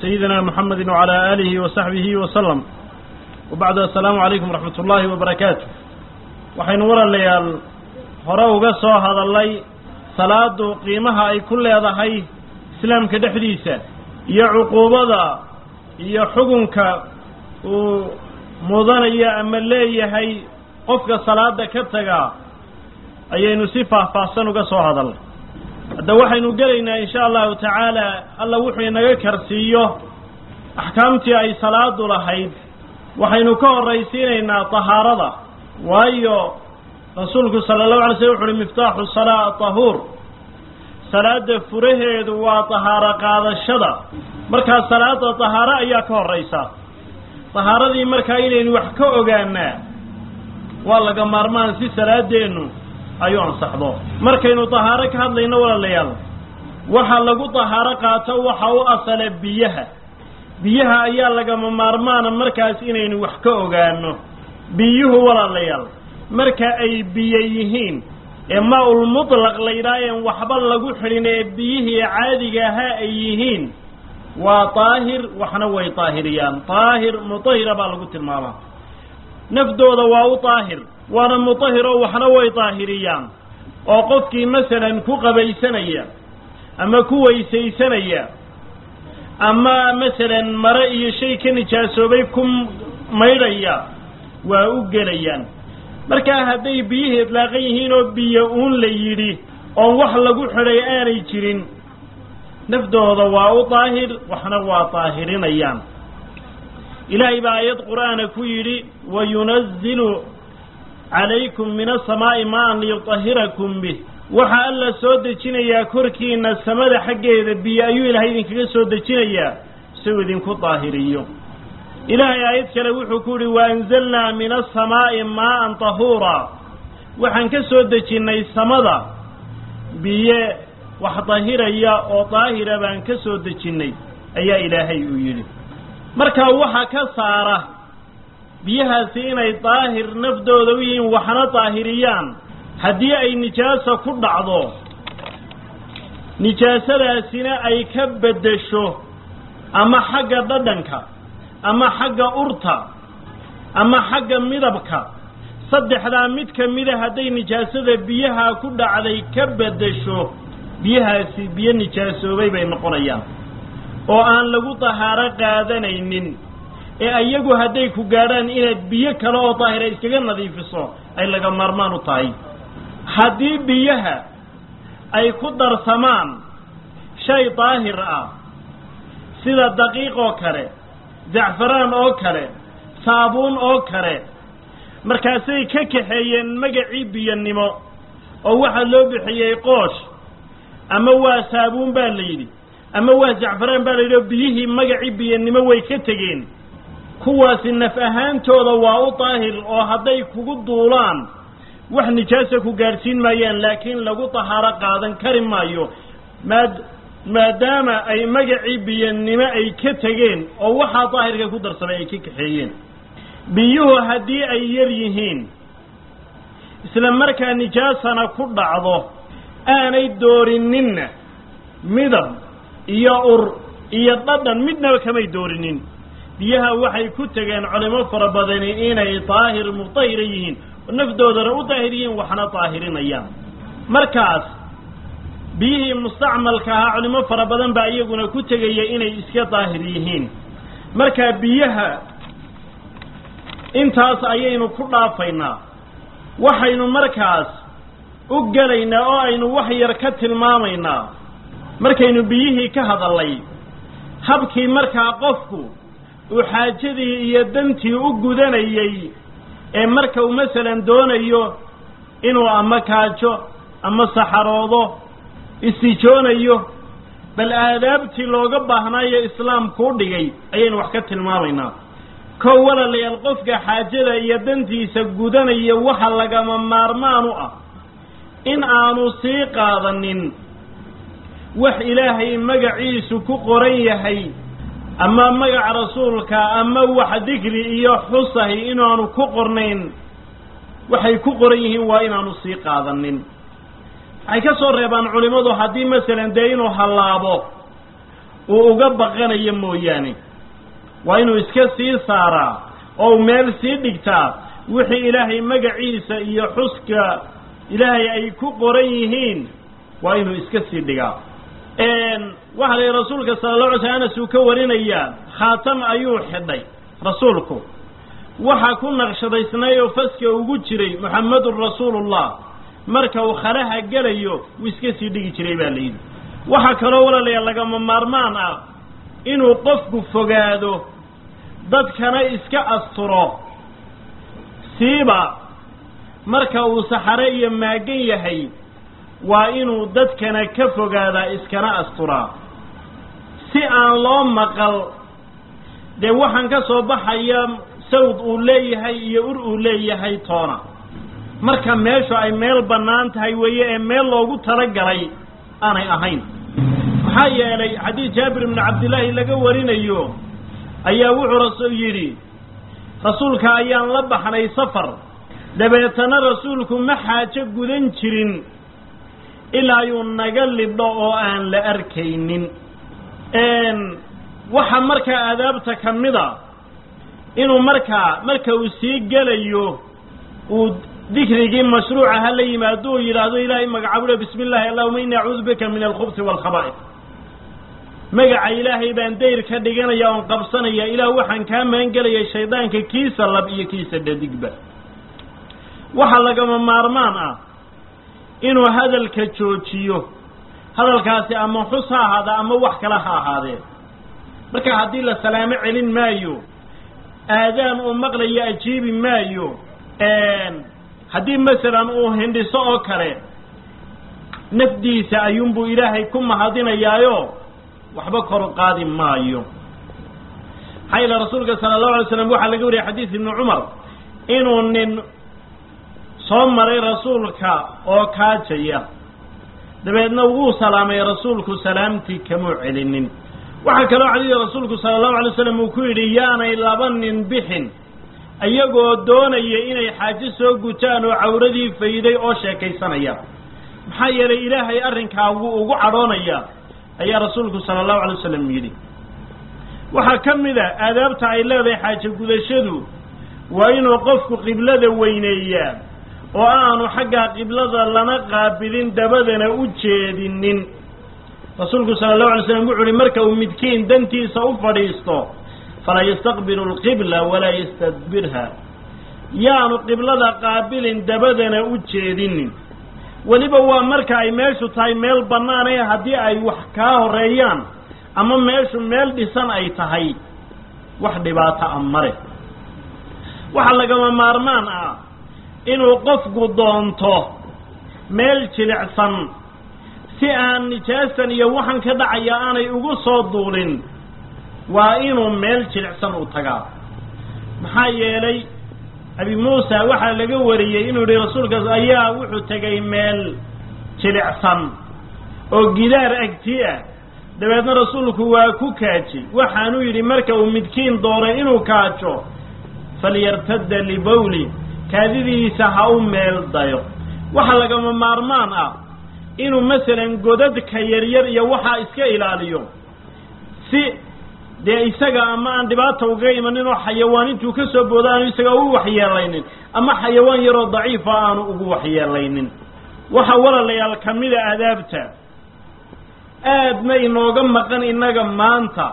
سيدنا محمد وعلى آله وصحبه وسلم وبعد السلام عليكم ورحمة الله وبركاته waxaynu walaalayaal hore uga soo hadallay salaadu qiimaha ay ku leedahay islaamka dhexdiisa iyo cuquubada iyo xukunka uu mudanayo ama leeyahay qofka salaada ka taga ayaynu si faahfaahsan uga soo hadalnay hadda waxaynu gelaynaa insha allahu tacaala alla wuxuu inaga karsiiyo axkaamtii ay salaadu lahayd waxaynu ka horraysiinaynaa tahaarada waayo rasuulku sala allahu alay slm wuxu uhi miftaaxu salaa tahuur salaada furaheedu waa tahaaro qaadashada markaa salaada tahaaro ayaa ka horraysa tahaaradii markaa inaynu wax ka ogaanaa waa laga maarmaan si salaadeennu ayuu ansaxdo markaynu tahaaro ka hadlayno walaalayaal waxa lagu tahaaro qaato waxa u asala biyaha biyaha ayaa lagama maarmaana markaas inaynu wax ka ogaano biyuhu walaalayaal marka ay biyo yihiin ee maa-ul mutlaq laydhaaheen waxba lagu xidhin ee biyihii caadiga ahaa ay yihiin waa daahir waxna way daahiriyaan daahir mutahira baa lagu tilmaamaa nafdooda waa u daahir waana mutahiro waxna way daahiriyaan oo qofkii masalan ku qabaysanaya ama ku weysaysanaya ama masalan mare iyo shay ka nijaasoobay ku maydhaya waa u gelayaan markaa hadday biyihii idlaaqan yihiin oo biyo uun la yidhi oon wax lagu xidhay aanay jirin nafdooda waa u daahir waxna waa daahirinayaan ilaahay baa aayad qur'aana ku yidhi wayunazilu calaykum min asamaa'i maan liyutahirakum bih waxaa alla soo dejinayaa korkiina samada xaggeeda biyo ayuu ilaahay idinkaga soo dejinayaa isagu idinku daahiriyo ilaahay aayad kale wuxuu ku yidhi waanzalnaa min asamaa'i maa'an tahuura waxaan ka soo dejinnay samada biyo wax dahiraya oo daahira baan ka soo dejinnay ayaa ilaahay uu yidhi markaa waxa ka saara biyahaasi inay daahir nafdooda u yihiin waxna daahiriyaan haddii ay nijaasa ku dhacdo nijaasadaasina ay ka beddesho ama xagga dhadhanka ama xagga urta ama xagga midabka saddexdaa mid ka mida hadday nijaasada biyaha ku dhacday ka beddesho biyahaasi biyo nijaasoobay bay noqonayaan oo aan lagu tahaaro qaadanaynin ee ayagu hadday ku gaadhaan inaad biyo kale oo daahira iskaga nadiifiso ay laga maarmaan u tahay haddii biyaha ay ku darsamaan shay daahir ah sida daqiiq oo kale zacfaraan oo kale saabuun oo kale markaasay ka kaxeeyeen magacii biyonnimo oo waxaa loo bixiyey qoosh ama waa saabuun baa la yidhi ama waa zacfaraan baa la yidhi oo biyihii magacii biyonnimo way ka tegeen kuwaasi naf ahaantooda waa u daahir oo hadday kugu duulaan wax nijaasa ku gaadhsiin maayaan laakiin lagu tahaaro qaadan kari maayo maad maadaama ay magacii biyonnimo ay ka tegeen oo waxaa daahirka ku darsamay ay ka kaxeeyeen biyuhu haddii ay yar yihiin isla markaa nijaasana ku dhacdo aanay doorininna midab iyo ur iyo dhadhan midnaba kamay doorinin biyaha waxay ku tegeen culimo fara badani inay daahir mutahira yihiin oo nafdoodana u daahir yihiin waxna daahirinayaan markaas biyihii mustacmalka ahaa culimo fara badan baa iyaguna ku tegaya inay iska daahir yihiin markaa biyaha intaas ayaynu ku dhaafaynaa waxaynu markaas u gelaynaa oo aynu wax yar ka tilmaamaynaa markaynu biyihii ka hadallay habkii markaa qofku uu xaajadii iyo dantii u gudanayey ee marka uu masalan doonayo inuu ama kaajo ama saxaroodo istijoonayo bal aadaabtii looga baahnaayo islaamku u dhigay ayaynu wax ka tilmaamaynaa kow walaalayaal qofka xaajada iyo dantiisa gudanaya waxa lagama maarmaan u ah in aanu sii qaadanin wax ilaahay magaciisu ku qoran yahay ama magaca rasuulka ama wax dikri iyo xusahi inaanu ku qornayn waxay ku qoran yihiin waa inaanu sii qaadanin waxay ka soo reebaan culimmadu haddii masalan dee inuu hallaabo uu uga baqanayo mooyaane waa inuu iska sii saaraa oo meel sii dhigtaa wixii ilaahay magaciisa iyo xuska ilaahay ay ku qoran yihiin waa inuu iska sii dhigaa waxaa la yidhi rasuulka sala la alay sl anas uu ka warinayaa khaatam ayuu xidhay rasuulku waxaa ku naqshadaysnay oo faska ugu jiray muxammedun rasuulullah marka uu khalaha gelayo wuu iska sii dhigi jiray baa layidhi waxaa kaloo walaalayaal lagama maarmaan ah inuu qofku fogaado dadkana iska asturo siiba marka uu saxare iyo maagan yahay waa inuu dadkana ka fogaadaa iskana asturaa si aan loo maqal dee waxaan ka soo baxaya sawd uu leeyahay iyo ur uu leeyahay toona marka meeshu ay meel bannaan tahay weeye ee meel loogu talagalay aanay ahayn maxaa yeelay xadiid jaabir ibnu cabdillaahi laga warinayo ayaa wuxuu rasul yidhi rasuulka ayaan la baxnay safar dabeetana rasuulku ma xaajo gudan jirin ilaa yuu naga libdho oo aan la arkaynin waxa markaa aadaabta ka mid a inuu markaa marka uu sii gelayo uu dikrigii mashruuca ha la yimaado uu yidhaahdo ilaahay magacaabule bismi illaahi allahuma ini acuudu bika min alkhubsi waalkhaba'is magaca ilaahay baan dayr ka dhiganaya oon qabsanaya ilaah waxaan kaa maangelayay shaydaanka kiisa lab iyo kiisa dhadigba waxaa lagama maarmaan ah inuu hadalka joojiyo hadalkaasi ama xus ha ahaada ama wax kale ha ahaadee marka haddii la salaamo celin maayo aadaan uu maqlayo ajiibi maayo haddii masalan uu hindhiso oo kale nafdiisa ayuunbuu ilaahay ku mahadinayaayo waxba kor qaadi maayo maxaa yeele rasuulka sala allahu alay slam waxaa laga wariyay xadiis ibni cumar inuu nin soo maray rasuulka oo kaajaya dabeedna wuu salaamay rasuulku salaamtii kamuu celinin waxaa kaloo xadiida rasuulku sala allahu alay slam uu ku yidhi yaanay laba nin bixin iyagoo doonaya inay xaajo soo gutaan oo cawradii fayday oo sheekaysanaya maxaa yeelay ilaahay arrinkaa wuu ugu cadhoonaya ayaa rasuulku sala allahu alay wasalam yidhi waxaa ka mid a aadaabta ay leedahay xaajo gudashadu waa inuu qofku qiblada weyneeyaa oo aanu xaggaa qiblada lana qaabilin dabadana u jeedinin rasuulku sala allahu alay slam wuxu uhi marka uu midkiin dantiisa u fadhiisto falaa yastaqbilu alqibla walaa yastadbirha yaanu qiblada qaabilin dabadana u jeedinin weliba waa marka ay meeshu tahay meel bannaan ee haddii ay wax kaa horeeyaan ama meeshu meel dhisan ay tahay wax dhibaato a male waxaa lagama maarmaan ah inuu qofku doonto meel jilicsan si aan nijaasan iyo waxan ka dhacaya aanay ugu soo duulin waa inuu meel jilicsan u tagaa maxaa yeelay abi muusa waxaa laga wariyey inuu yihi rasuulkaas ayaa wuxuu tegay meel jilicsan oo gidaar agti ah dabeedna rasuulku waa ku kaaji waxaanuu yidhi marka uu midkiin doonay inuu kaajo falyartadda libawli kaadidiisa ha u meel dayo waxaa lagama maarmaan ah inuu masalan godadka yaryar iyo waxaa iska ilaaliyo si dee isaga ama aan dhibaata ugaga imanin oo xayawaan intuu ka soo boodo aanu isaga ugu waxyeelaynin ama xayawaan yaroo daciifa aanu ugu waxyeelaynin waxa walaalayaal ka mida aadaabta aadna inooga maqan innaga maanta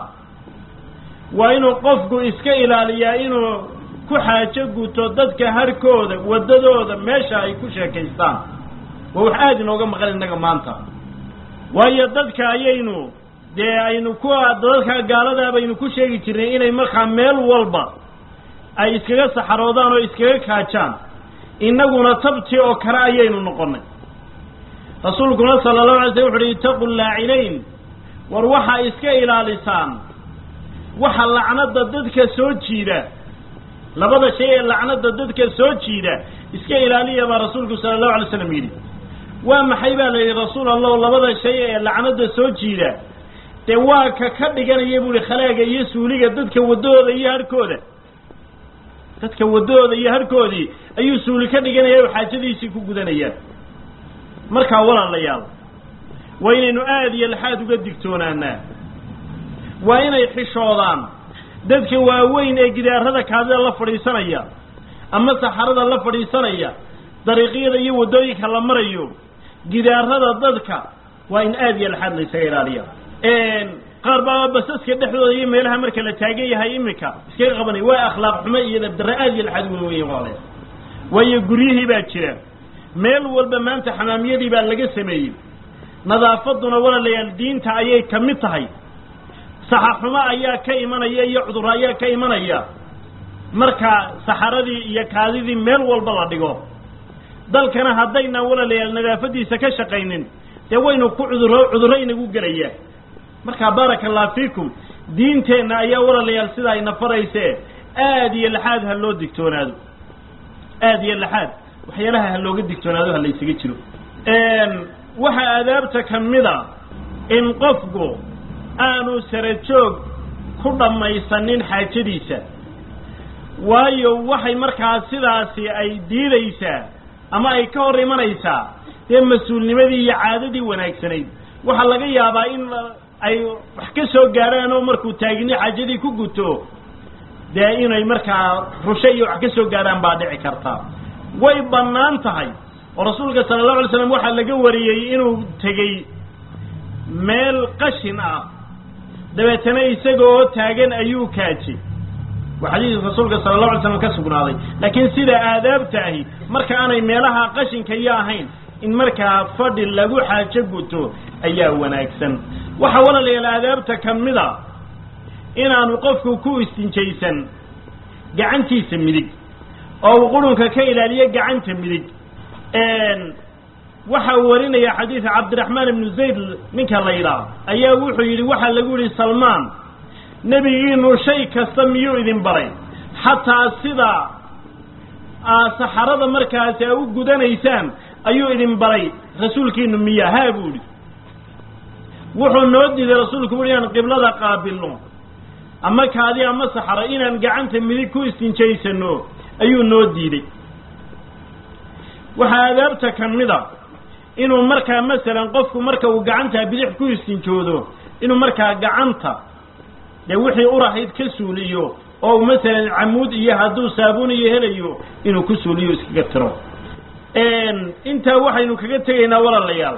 waa inuu qofku iska ilaaliyaa inuu ku xaajo guto dadka harkooda waddadooda meesha ay ku sheekaystaan waa wax aada inooga maqan innaga maanta waayo dadka ayaynu dee aynu ku dadka gaaladaa baynu ku sheegi jirnay inay markaa meel walba ay iskaga saxaroodaan oo iskaga kaajaan innaguna tabti oo kale ayaynu noqonnay rasuulkuna sala allahu alay slam wuxu uhi itaqu laacinayn war waxaa iska ilaalisaan waxa lacnada dadka soo jiida labada shay ee lacnada dadka soo jiida iska ilaaliya baa rasuulku sala allahu alay slam yidhi waa maxay baa la yidhi rasuul allahu labada shay ee lacnada soo jiida dee waa ka ka dhiganaya bu ihi khalaaga iyo suuliga dadka waddahooda iyo harhkooda dadka waddahooda iyo harhkoodii ayuu suuli ka dhiganaya oo xaajadiisii ku gudanayaan markaa walaalayaal waa inaynu aada iyo laxaad uga digtoonaanaa waa inay xishoodaan dadka waaweyn ee gidaarada kaadida la fadhiisanaya ama saxarada la fadhiisanaya dariiqyada iyo waddooyinka la marayo gidaarada dadka waa in aad iyo laxaad la ysaga ilaaliya qaar baa basaska dhexdooda iyo meelaha marka la taagan yahay iminka iskaga qabanaya waa akhlaaq xumo iyo dabdare aad iyo laxaad weyn weyn walaalayaal waayo guryihii baa jira meel walba maanta xamaamiyadii baa laga sameeyey nadaafaduna walaalayaal diinta ayay ka mid tahay saxaxumo ayaa ka imanaya iyo cudurro ayaa ka imanaya marka saxaradii iyo kaadidii meel walba la dhigo dalkana haddaynaan walaalayaal nadaafadiisa ka shaqaynin dee waynu ku cuduro cudurro inagu gelaya marka baaraka allah fiikum diinteenna ayaa walaalayaal sidaa ina farayse aad iyo laxaad ha loo digtoonaado aad iyo laxaad waxyaalaha ha looga digtoonaado ha la ysaga jiro waxaa aadaabta ka mida in qofku aanu sarajoog ku dhammaysanin xaajadiisa waayo waxay markaa sidaasi ay diidaysaa ama ay ka hor imanaysaa dee mas-uulnimadii iyo caadadii wanaagsanayd waxaa laga yaabaa in ay wax ka soo gaadhaan oo markuu taagini xaajadii ku guto dee inay markaa rushe iyo wax ka soo gaadhaan baa dhici karta way bannaan tahay oo rasuulka sala allahu alay slam waxaa laga wariyey inuu tegey meel qashin ah dabeetana isaga oo taagan ayuu kaajay waa xadiis rasuulka sala allahu alay slam ka sugnaaday laakiin sida aadaabta ahi marka aanay meelaha qashinka iyo ahayn in markaa fadhi lagu xaajo guto ayaa wanaagsan waxaa walaalayaal aadaabta ka mid a inaanu qofku ku istinjaysan gacantiisa midig oo uu qurunka ka ilaaliyo gacanta midig waxaa warinaya xadiida cabdiraxmaan ibnu zayd ninka la yidhaah ayaa wuxuu yidhi waxaa lagu yihi salmaan nebigiinu shay kasta miyuu idin baray xataa sida saxarada markaasi a u gudanaysaan ayuu idin baray rasuulkiinu miya haa buu idhi wuxuu noo diiday rasuulku ui inaan qiblada qaabilno ama kaadi ama saxaro inaan gacanta midig ku istinjaysano ayuu noo diiday waxaa adaabta ka mid a inuu markaa masalan qofku marka uu gacanta bidix ku istinjoodo inuu markaa gacanta dee wixii urahayd ka suuliyo oo uu masalan camuud iyo hadduu saabuun iyo helayo inuu ku suuliyo iskaga tiro intaa waxaynu kaga tegaynaa walaalayaal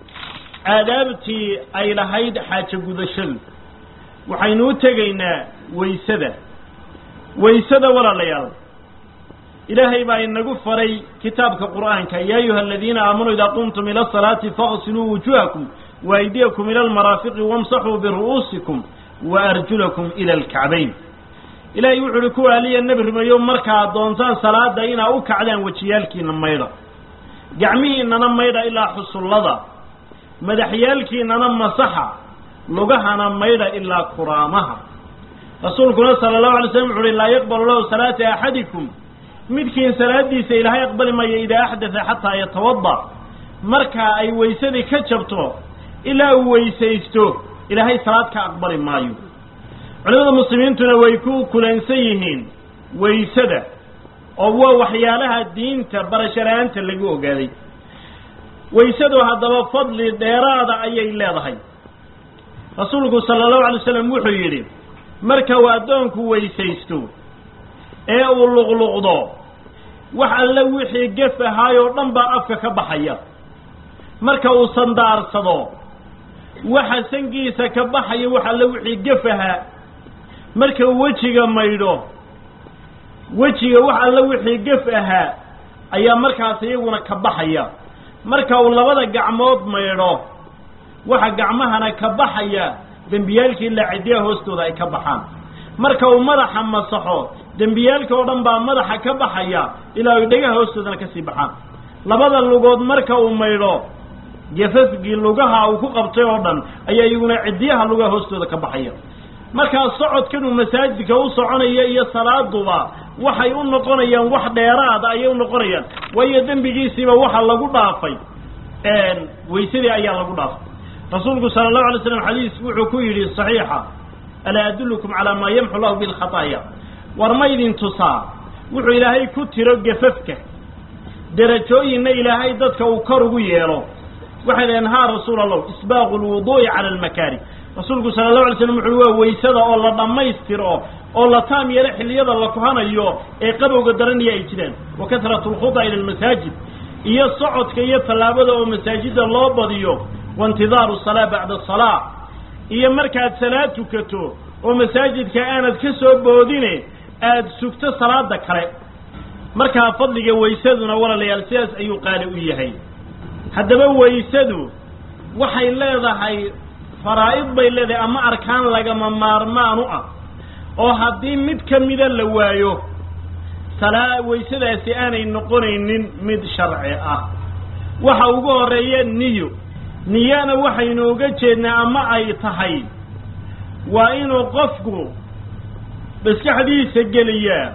aadaabtii ay lahayd xaajo gudashadu waxaynu u tegaynaa waysada waysada walaalayaal ilaahay baa inagu faray kitaabka qur'aanka ya ayuha aladiina aamanuu idaa qumtum ila asalaati faqsiluu wujuhakum waaydiyakum ila almaraafiqi wamsaxuu biru'uusikum waarjulakum ila alkacbayn ilaahay wuxu uhi kuwa aliya nebi rumeeyo markaad doontaan salaada inaa u kacdaan wejiyaalkiina maydha gacmihiinana maydha ilaa xusullada madaxyaalkiinana masaxa lugahana maydha ilaa kuraamaha rasuulkuna sala allahu alay slam wuxu uhi laa yaqbalu lahu salaata axadikum midkiin salaadiisa ilaahay aqbali maayo idaa axdatha xataa yatawada marka ay waysadii ka jabto ilaa uu weysaysto ilaahay salaad ka aqbali maayo culimada muslimiintuna way ku kulansan yihiin waysada oo waa waxyaalaha diinta barashara-aanta lagu ogaaday waysadu haddaba fadli dheeraada ayay leedahay rasuulku sala allahu alay slam wuxuu yidhi marka uu addoonku weysaysto ee uu luqluqdo wax alle wixii gef ahaay oo dhan baa afka ka baxaya marka uu sandaarsado waxa sangiisa ka baxaya wax alle wixii gef ahaa marka uu wejiga maydho wejiga wax alle wixii gef ahaa ayaa markaas iyaguna ka baxaya marka uu labada gacmood maydho waxa gacmahana ka baxaya dembiyaalkii laacidiyaha hoostooda ay ka baxaan marka uu madaxa masaxo dembiyaalka oo dhan baa madaxa ka baxaya ilaa ay dhegaha hoostoodana kasii baxaan labada lugood marka uu maydho gafafgii lugaha uu ku qabtay oo dhan ayaa iyaguna cidiyaha lugaha hoostooda ka baxaya markaa socodkan uu masaajidka u soconaya iyo salaaduba waxay u noqonayaan wax dheeraada ayay u noqonayaan waayo dembigiisiiba waxa lagu dhaafay waysadii ayaa lagu dhaafay rasuulku sala allahu alay slam xadiis wuxuu ku yidhi saxiixa alaa adullukum calaa maa yamxu lahu bilkhataaya war ma idin tusaa wuxuu ilaahay ku tiro gafafka derajooyinna ilaahay dadka uu kor ugu yeelo waxay dhaheen haa rasuul allah isbaaqu lwuduu'i cala almakaari rasuulku sala allahu alay slam wuxuui waa weysada oo la dhammaystiro oo la taam yeelo xilliyada la kuhanayo ee qabowga daranaya ay jiraan wa kasratu alkhuda ila almasaajid iyo socodka iyo tallaabada oo masaajidda loo badiyo wa intidaaru salaa bacda salaa iyo markaad salaad tukato oo masaajidka aanad ka soo boodine aada sugto salaada kale markaa fadliga waysaduna walaalayaal sidaas ayuu qaali u yahay haddaba waysadu waxay leedahay faraa'id bay leedahay ama arkaan lagama maarmaan u ah oo haddii mid ka mida la waayo salaa waysadaasi aanay noqonaynin mid sharci ah waxa ugu horeeya niyo niyana waxaynu uga jeednaa ama ay tahay waa inuu qofku maskaxdiisa geliyaa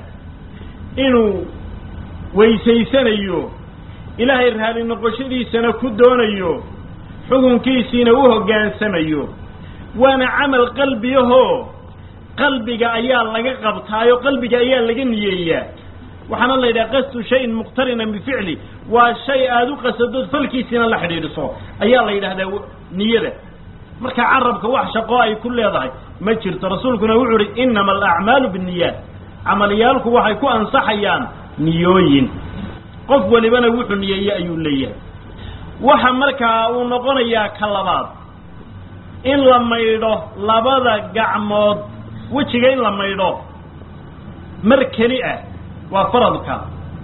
inuu weysaysanayo ilaahay raali noqoshadiisana ku doonayo xukunkiisiina u hoggaansamayo waana camal qalbiyahoo qalbiga ayaa laga qabtaayo qalbiga ayaa laga niyeeyaa waxaana la yidhaha qasdu shayin muqtarinan bificli waa shay aada u qasadood falkiisiina la xidhiidhiso ayaa la yidhahdaa niyada marka carabka wax shaqo ay ku leedahay ma jirto rasuulkuna wuxuu uhi innama alacmaalu binniyaat camalyaalku waxay ku ansaxayaan niyooyin qof walibana wuxuu niyeeye ayuu leeyahay waxa markaa uu noqonayaa ka labaad in la maydho labada gacmood wejiga in la maydho mar keli ah waa faradka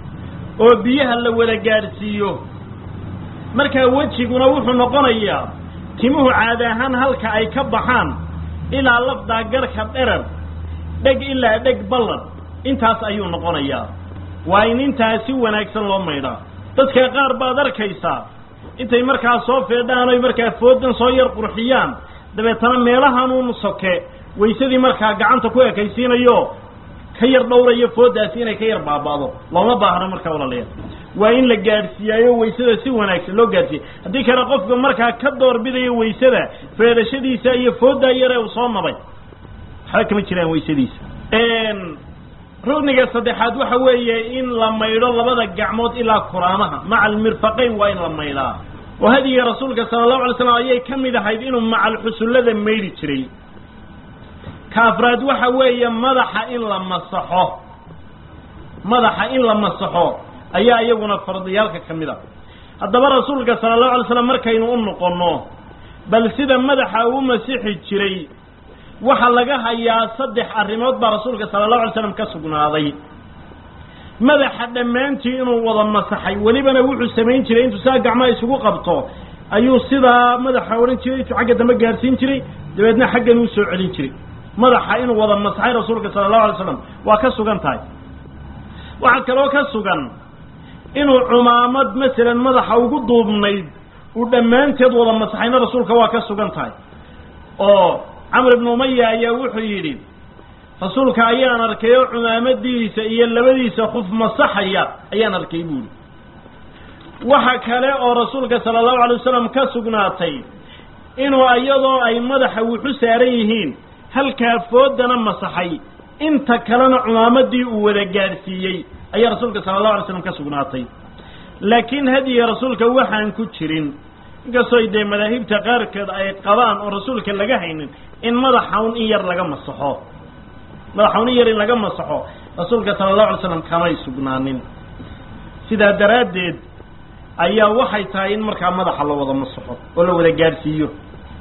oo biyaha la wada gaadhsiiyo markaa wejiguna wuxuu noqonayaa timuhu caadi ahaan halka ay ka baxaan ilaa lafdaa garhka dherar dheg ilaa dheg ballan intaas ayuu noqonayaa waa in intaas si wanaagsan loo maydhaa dadka qaar baad arkaysaa intay markaa soo feedhaan oy markaa foodan soo yar qurxiyaan dabeetana meelahanuun soke waysadii markaa gacanta ku ekaysiinayo ka yar dhowrayo foodaasi inay ka yar baaba'do looma baahno markaa walaalayaal waa in la gaadhsiiyaayo waysada si wanaagsan loo gaadhsiiya haddii kale qofka markaa ka doorbidayo waysada feedhashadiisa iyo fooddaa yare uu soo nabay waxba kama jiraan waysadiisa rugniga saddexaad waxa weeye in la maydho labada gacmood ilaa kuraamaha maca almirfaqayn waa in la maydhaa oo hadiga rasuulka sala allahu alay slam ayay ka mid ahayd inuu macal xusullada maydhi jiray ka afraad waxa weeye madaxa in la masaxo madaxa in la masaxo ayaa iyaguna fardiyaalka ka mid a haddaba rasuulka sala allahu alay slam markaynu u noqonno bal sida madaxa uu masixi jiray waxaa laga hayaa saddex arrimood baa rasuulka sala allahu alay slam ka sugnaaday madaxa dhammaantii inuu wada masaxay welibana wuxuu samayn jiray intuu saa gacmaha isugu qabto ayuu sidaa madaxa odhan jiray intuu xagga dambe gaadhsiin jiray dabeedna xaggan uu soo celin jiray madaxa inuu wada masaxay rasuulka sala allahu alay slam waa ka sugan tahay waxaa kaloo ka sugan inuu cumaamad masalan madaxa ugu duubnayd uu dhammaanteed wada masaxayna rasuulka waa ka sugan tahay oo camr ibnu umaya ayaa wuxuu yidhi rasuulka ayaan arkay oo cumaamadiisa iyo labadiisa kuf masaxaya ayaan arkay buuhi waxa kale oo rasuulka sala allahu alay wasalam ka sugnaatay inuu iyadoo ay madaxa wuxu saaran yihiin halkaa foodana masaxay inta kalena cumaamadii uu wada gaadhsiiyey ayaa rasuulka sala allahu alay slam ka sugnaatay laakiin hadiga rasuulka waxaan ku jirin inkastoo dee madaahibta qaarkeed ay qabaan oo rasuulka laga haynin in madaxawn in yar laga masaxo madaxawn in yar in laga masaxo rasuulka sala allahu alay slam kamay sugnaanin sidaa daraaddeed ayaa waxay tahay in markaa madaxa la wada masaxo oo la wada gaadhsiiyo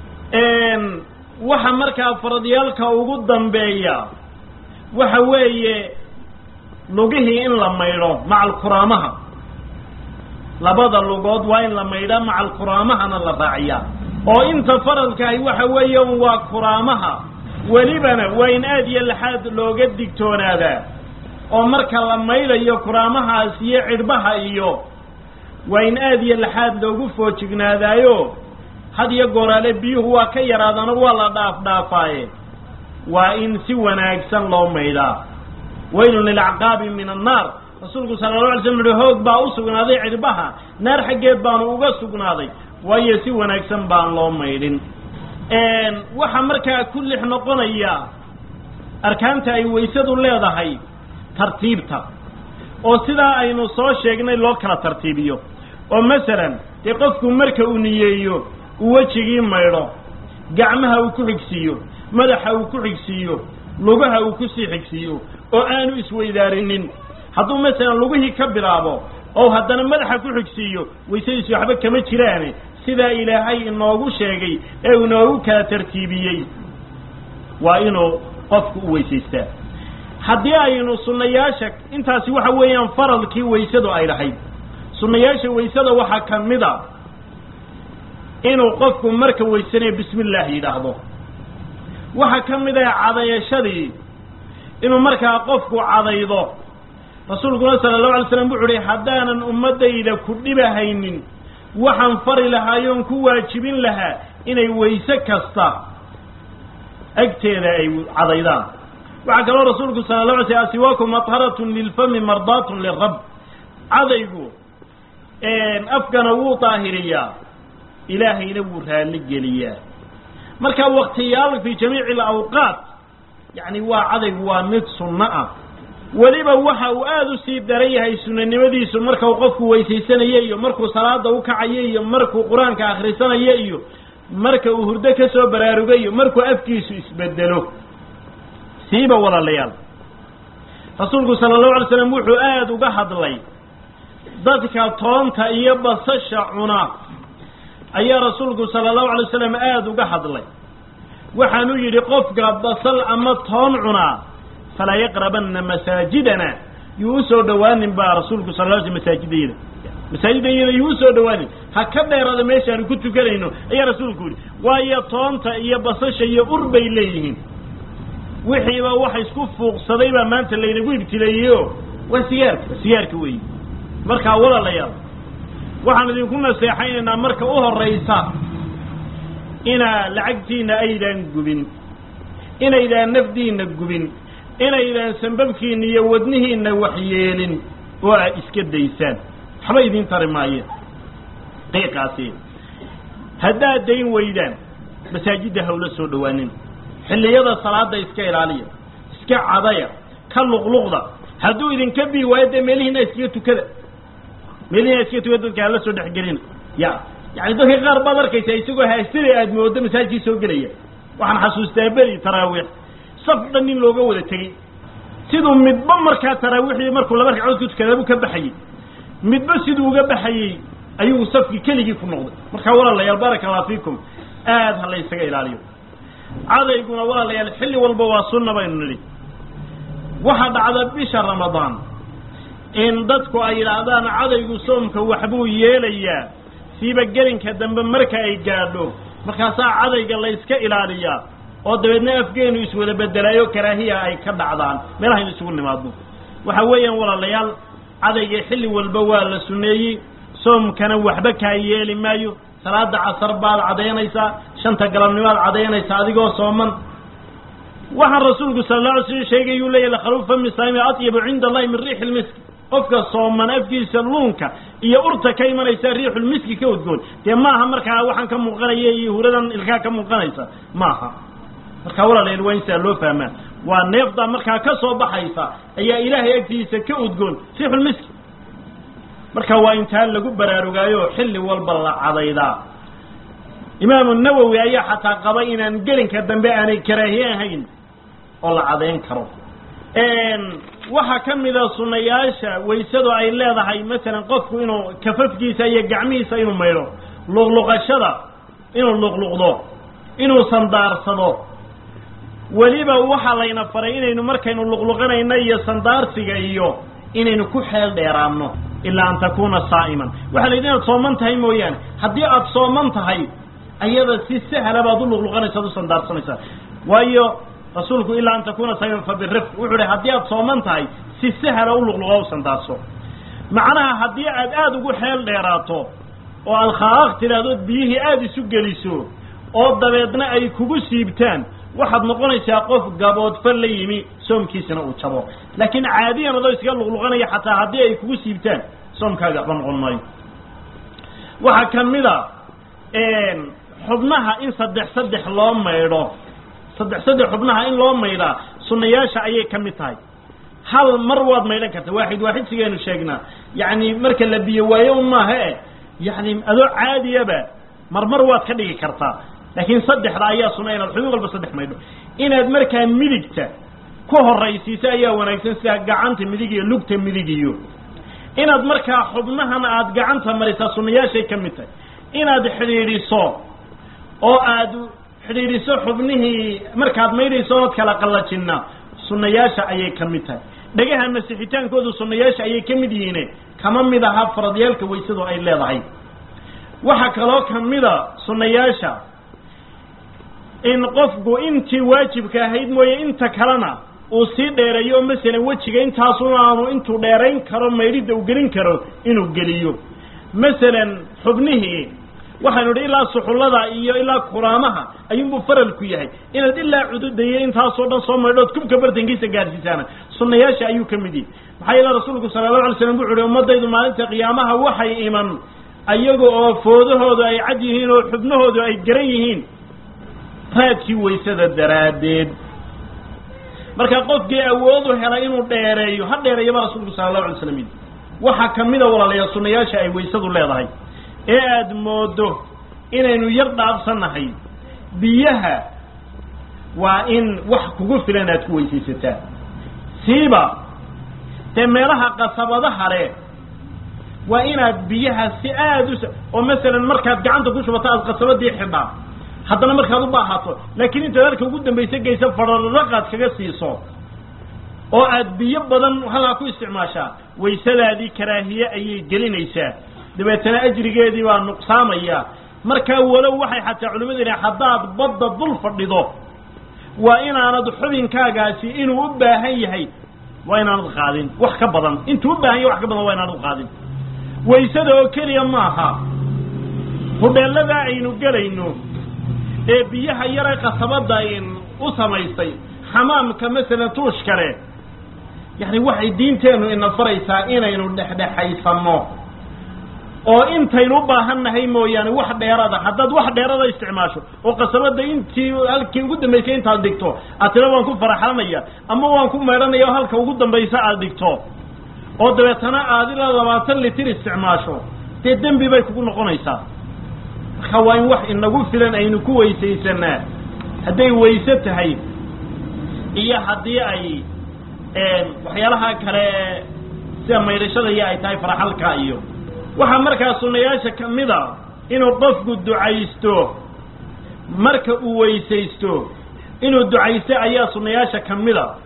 waxa markaa faradyaalka ugu dambeeya waxa weeye lugihii in la maydho maca alkuraamaha labada lugood waa in la maydhaa maca alkuraamahana la raaciyaa oo inta faradkaahi waxa weeye waa kuraamaha welibana waa in aad iyo laxaad looga digtoonaadaa oo marka la maydhayo kuraamahaas iyo cidhbaha iyo waa in aad iyo laxaad loogu foojignaadaayo had iyo gooraale biyuhu waa ka yaraadana waa la dhaaf dhaafaaye waa in si wanaagsan loo maydhaa waylun lilacqaabi min annaar rasuulku sala alla alay slam uhi hoog baa u sugnaaday cidhbaha naar xaggeed baanu uga sugnaaday waayo si wanaagsan baan loo maydhin waxaa markaa ku lix noqonaya arkaanta ay waysadu leedahay tartiibta oo sidaa aynu soo sheegnay loo kala tartiibiyo oo masalan dee qofku marka uu niyeeyo uu wejigii maydho gacmaha uu ku xigsiiyo madaxa uu ku xigsiiyo lugaha uu ku sii xigsiiyo oo aanu isweydaarinin hadduu masalan lugihii ka bilaabo oo haddana madaxa ku xigsiiyo waysadiisu waxba kama jiraane sidaa ilaahay inoogu sheegay ee uu inoogu kala tartiibiyey waa inuu qofku u weysaystaa haddii aynu sunnayaasha intaasi waxa weeyaan faradkii waysadu ay lahayd sunnayaasha waysada waxaa ka mid a inuu qofku marka weysanayo bismi illaahi yidhaahdo waxaa ka mid ah cadayashadii inuu markaa qofku cadaydo rasuulkuna sala allahu alay slam wuxu uhi haddaanan ummaddayda ku dhibahaynin waxaan fari lahaayoon ku waajibin lahaa inay wayse kasta agteeda ay cadaydaan waxaa kaloo rasuulku sala la alay sl asiwaaku madharatun lilfami mardaatun lirab cadaygu afkana wuu daahiriyaa ilaahayna wuu raalli geliyaa marka waktiyaal fii jamiici alawqaat yacni waa cadaygu waa mid sunno ah weliba waxa uu aada u sii daran yahay sunanimadiisu markau qofku weysaysanayo iyo markuu salaada u kacayo iyo markuu qur-aanka akhrisanayo iyo marka uu hurdo ka soo baraarugayo markuu afkiisu isbedelo siiba walaalayaal rasuulku sala allahu alay slam wuxuu aada uga hadlay dadka toonta iyo basasha cuna ayaa rasuulku sala allahu alay wasalam aada uga hadlay waxaanu yidhi qofka basal ama toon cunaa falaa yaqrabanna masaajidana yuu usoo dhowaanin baa rasuulku sal l sl masaajidayada masaajidayada yuu usoo dhowaanin ha ka dheerada meeshaanu ku tukanayno ayaa rasuulku yidhi waayo toonta iyo basasha iyo ur bay leeyihiin wixiiba waxa isku fuuqsaday baa maanta laynagu ibtileeyey o waa sigaarka waa sigaarka weeye markaa walaalayaal waxaan idinku naseexaynaynaa marka u horaysa inaa lacagtiina aydaan gubin inaydaan nafdiina gubin inaydaan sambabkiina iyo wadnihiina waxyeelin oo aad iska daysaan waxba idiin tari maayeen qiiqaasi haddaad dayn weydaan masaajidda hawla soo dhowaanin xilliyada salaada iska ilaaliya iska cadaya ka luqluqda hadduu idinka bii waayo dee meelihiina iskaga tukada meelihiina iskaga tukada dadka hala soo dhexgelina ya yani dadka qaar baad arkaysaa isagoo haastada aad moodo masaajidkii soo gelaya waxaan xasuustaa beri taraawiix saf dhan nin looga wada tegey siduu midba markaa taraawiixdii markuu laba ragcood ku tukadaabuu ka baxayey midba siduu uga baxayey ayuu safkii keligii ku noqday markaa walaalayaal baaraka allah fiikum aad ha la ysaga ilaaliyo cadayguna walaalayaal xilli walba waa sunna baynu nidhi waxaa dhacda bisha ramadaan in dadku ay yidhaahdaan cadaygu soomka waxbuu yeelayaa siiba gelinka dambe marka ay gaadho markaasaa cadayga la yska ilaaliyaa oo dabeedna afgeenu iswada bedelaayo karaahiya ay ka dhacdaan meelahaynu isugu nimaadno waxa weeyaan walaalayaal cadayga xilli walba waa la sunneeyey soomkana waxba kaa yeeli maayo salaada casar baad cadaynaysaa shanta galabnimaad cadaynaysaa adigoo sooman waxaan rasuulku sala alla alay slam sheegayuu leeyahy lakhaluuf fami saami atyabu cinda allahi min riixi lmiski qofka sooman afkiisa luunka iyo urta ka imanaysa riixulmiski ka udgoon dee maaha markaa waxaan ka muuqanaya iyo huradan ilkaa ka muuqanaysa maaha markaa walaalayaal waa in sidaa loo fahmaa waa neefdaa markaa ka soo baxaysa ayaa ilaahay agtiisa ka udgoon riixulmiski marka waa intaa lagu baraarugaayo xilli walba la cadaydaa imaamu nawowi ayaa xataa qaba inaan gelinka dambe aanay karaahiye ahayn oo la cadayn karo waxaa ka mida sunayaasha waysadu ay leedahay masalan qofku inuu kafafkiisa iyo gacmihiisa inuu maydho luqluqashada inuu luqluqdo inuu sandaarsado weliba waxaa layna faray inaynu markaynu luqluqanayno iyo sandaarsiga iyo inaynu ku xeel dheeraanno ilaa an takuna saa'iman waxaa la yidhi inaad sooman tahay mooyaane haddii aad sooman tahay ayada si sahla baad u luqluqanaysa ad u sandaarsanaysaa waayo rasuulku ilaa an takuna saa'iman fa birifq wuxuu hi haddii aad sooman tahay si sahla u luqluqo u sandaarso macnaha haddii aad aada ugu xeel dheeraato oo aad khaaq tidhaahdood biyihii aada isu geliso oo dabeedna ay kugu siibtaan waxaad noqonaysaa qof gaboodfa la yimi soomkiisana uu jabo laakiin caadiyan adoo iskaga luqluqanaya xataa haddii ay kugu siibtaan soomkaaga waxba noqon maayo waxaa ka mid a xubnaha in saddex saddex loo maydho saddex saddex xubnaha in loo maydhaa sunnayaasha ayay ka mid tahay hal mar waad maydhan karta waaxid waaxid sigeenu sheegnaa yacni marka la biyo waayo un maaha e yacni adoo caadiyaba marmar waad ka dhigi kartaa laakiin saddexda ayaa sunna inaad xubin walba saddex maydho inaad markaa midigta ku horaysiiso ayaa wanaagsan sida gacanta midig iyo lugta midig iyo inaad markaa xubnahana aada gacanta marisaa sunnayaashay ka mid tahay inaad xidhiidhiso oo aad xidhiidhiso xubnihii markaad maydhayso ood kala qallajinna sunnayaasha ayay ka mid tahay dhagaha masixitaankoodu sunnayaasha ayay ka mid yihiine kama mid aha faradyaalka weysadu ay leedahay waxaa kaloo ka mida sunnayaasha in qofku intii waajibka ahayd mooye inta kalena uu sii dheereeyo masalan wejiga intaasuna aanu intuu dheerayn karo maydhidda uu gelin karo inuu geliyo masalan xubnihii waxaynu idhi ilaa suxullada iyo ilaa kuraamaha ayuunbuu faral ku yahay inaad ilaa cududayo intaasoo dhan soo maydhood kubka bartankiisa gaadhsiisaana sunnayaasha ayuu ka mid yihi maxaa yeele rasuulku sala allahu alay slam wuxu uhi ummadaydu maalinta qiyaamaha waxay iman ayaga oo foodahoodu ay cad yihiin oo xubnahoodu ay garan yihiin raadkii waysada daraaddeed marka qofkii awoodu helay inuu dheereeyo ha dheereeyaba rasuulku sala allahu alay slam yidhi waxaa ka mida walaalayaa sunnayaasha ay waysadu leedahay ee aada moodo inaynu yar dhaafsannahay biyaha waa in wax kugu filan aad ku weysaysataa siiba dee meelaha qasabadaha leh waa inaad biyaha si aada u oo masalan markaad gacanta ku shubato aad qasabadii xidhaa haddana markaad u baahato laakiin intaad halka ugu dambaysa geysa fararaqaad kaga siiso oo aad biyo badan halkaa ku isticmaashaa waysadaadii karaahiye ayay gelinaysaa dabeetana ajrigeedii baa nuqsaamaya markaa walow waxay xataa culimmadu yidhahen haddaad badda dul fadhido waa inaanad xubinkaagaasi inuu u baahan yahay waa inaanad qaadin wax ka badan intuu u baahan yahay wax ka badan waa inaanad qaadin waysada oo keliya maaha hudheelladaa aynu gelayno ee biyaha yare qasabadda in u samaystay xamaamka masalan tuush kale yacni waxay diinteennu ina faraysaa inaynu dhexdhexaysanno oo intaynu u baahannahay mooyaane wax dheerada haddaad wax dheerada isticmaasho oo qasabadda intii halkii ugu dambaysay intaad dhigto aad tira waan ku faraxlanaya ama waan ku maydhanaya oo halka ugu dambaysa aad dhigto oo dabeetana aad ilaa labaatan litir isticmaasho dee dembi bay kugu noqonaysaa marka waa in wax inagu filan aynu ku weysaysanaa hadday wayse tahay iyo haddii ay waxyaalaha kale sida maydhashada iyo ay tahay faraxalka iyo waxaa markaa sunnayaasha ka mid a inuu qofku ducaysto marka uu weysaysto inuu ducaysto ayaa sunnayaasha ka mid a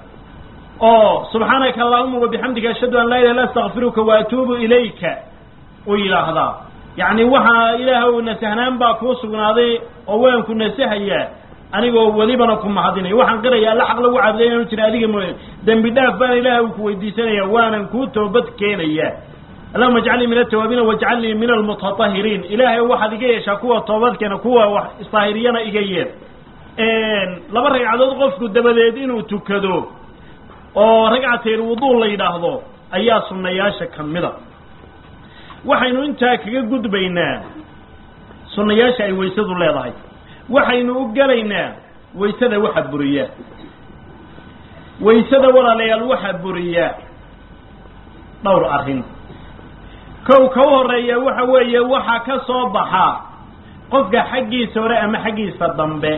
oo subxaanaka allahuma wabixamdika ashhadu an laa ilaha illa astakfiruka wa atuubu ilayka uu yidhaahdaa yacni waxaa ilaahw nasahnaan baa kuu sugnaaday oo waan ku nasahayaa anigoo welibana ku mahadinaya waxaan qiraya alla xaq lagu caabuday inaanu jira adiga mooya dembi dhaaf baan ilaah ku weydiisanaya waanan kuu toobad keenaya allahuma ajcalnii min altawaabiina wajcalnii min almutatahiriin ilaahay waxaad iga yeeshaa kuwa toobadkeena kuwa wax isdaahiriyana iga yeer laba ragcadood qofku dabadeed inuu tukado oo ragcatayl wudu la yidhaahdo ayaa sunnayaasha ka mida waxaynu intaa kaga gudbaynaa sunnayaasha ay waysadu leedahay waxaynu u gelaynaa waysada waxa buriya waysada walaalayaal waxa buriya dhowr arrin kow ka u horeeya waxa weeye waxaa ka soo baxa qofka xaggiisa hore ama xaggiisa dambe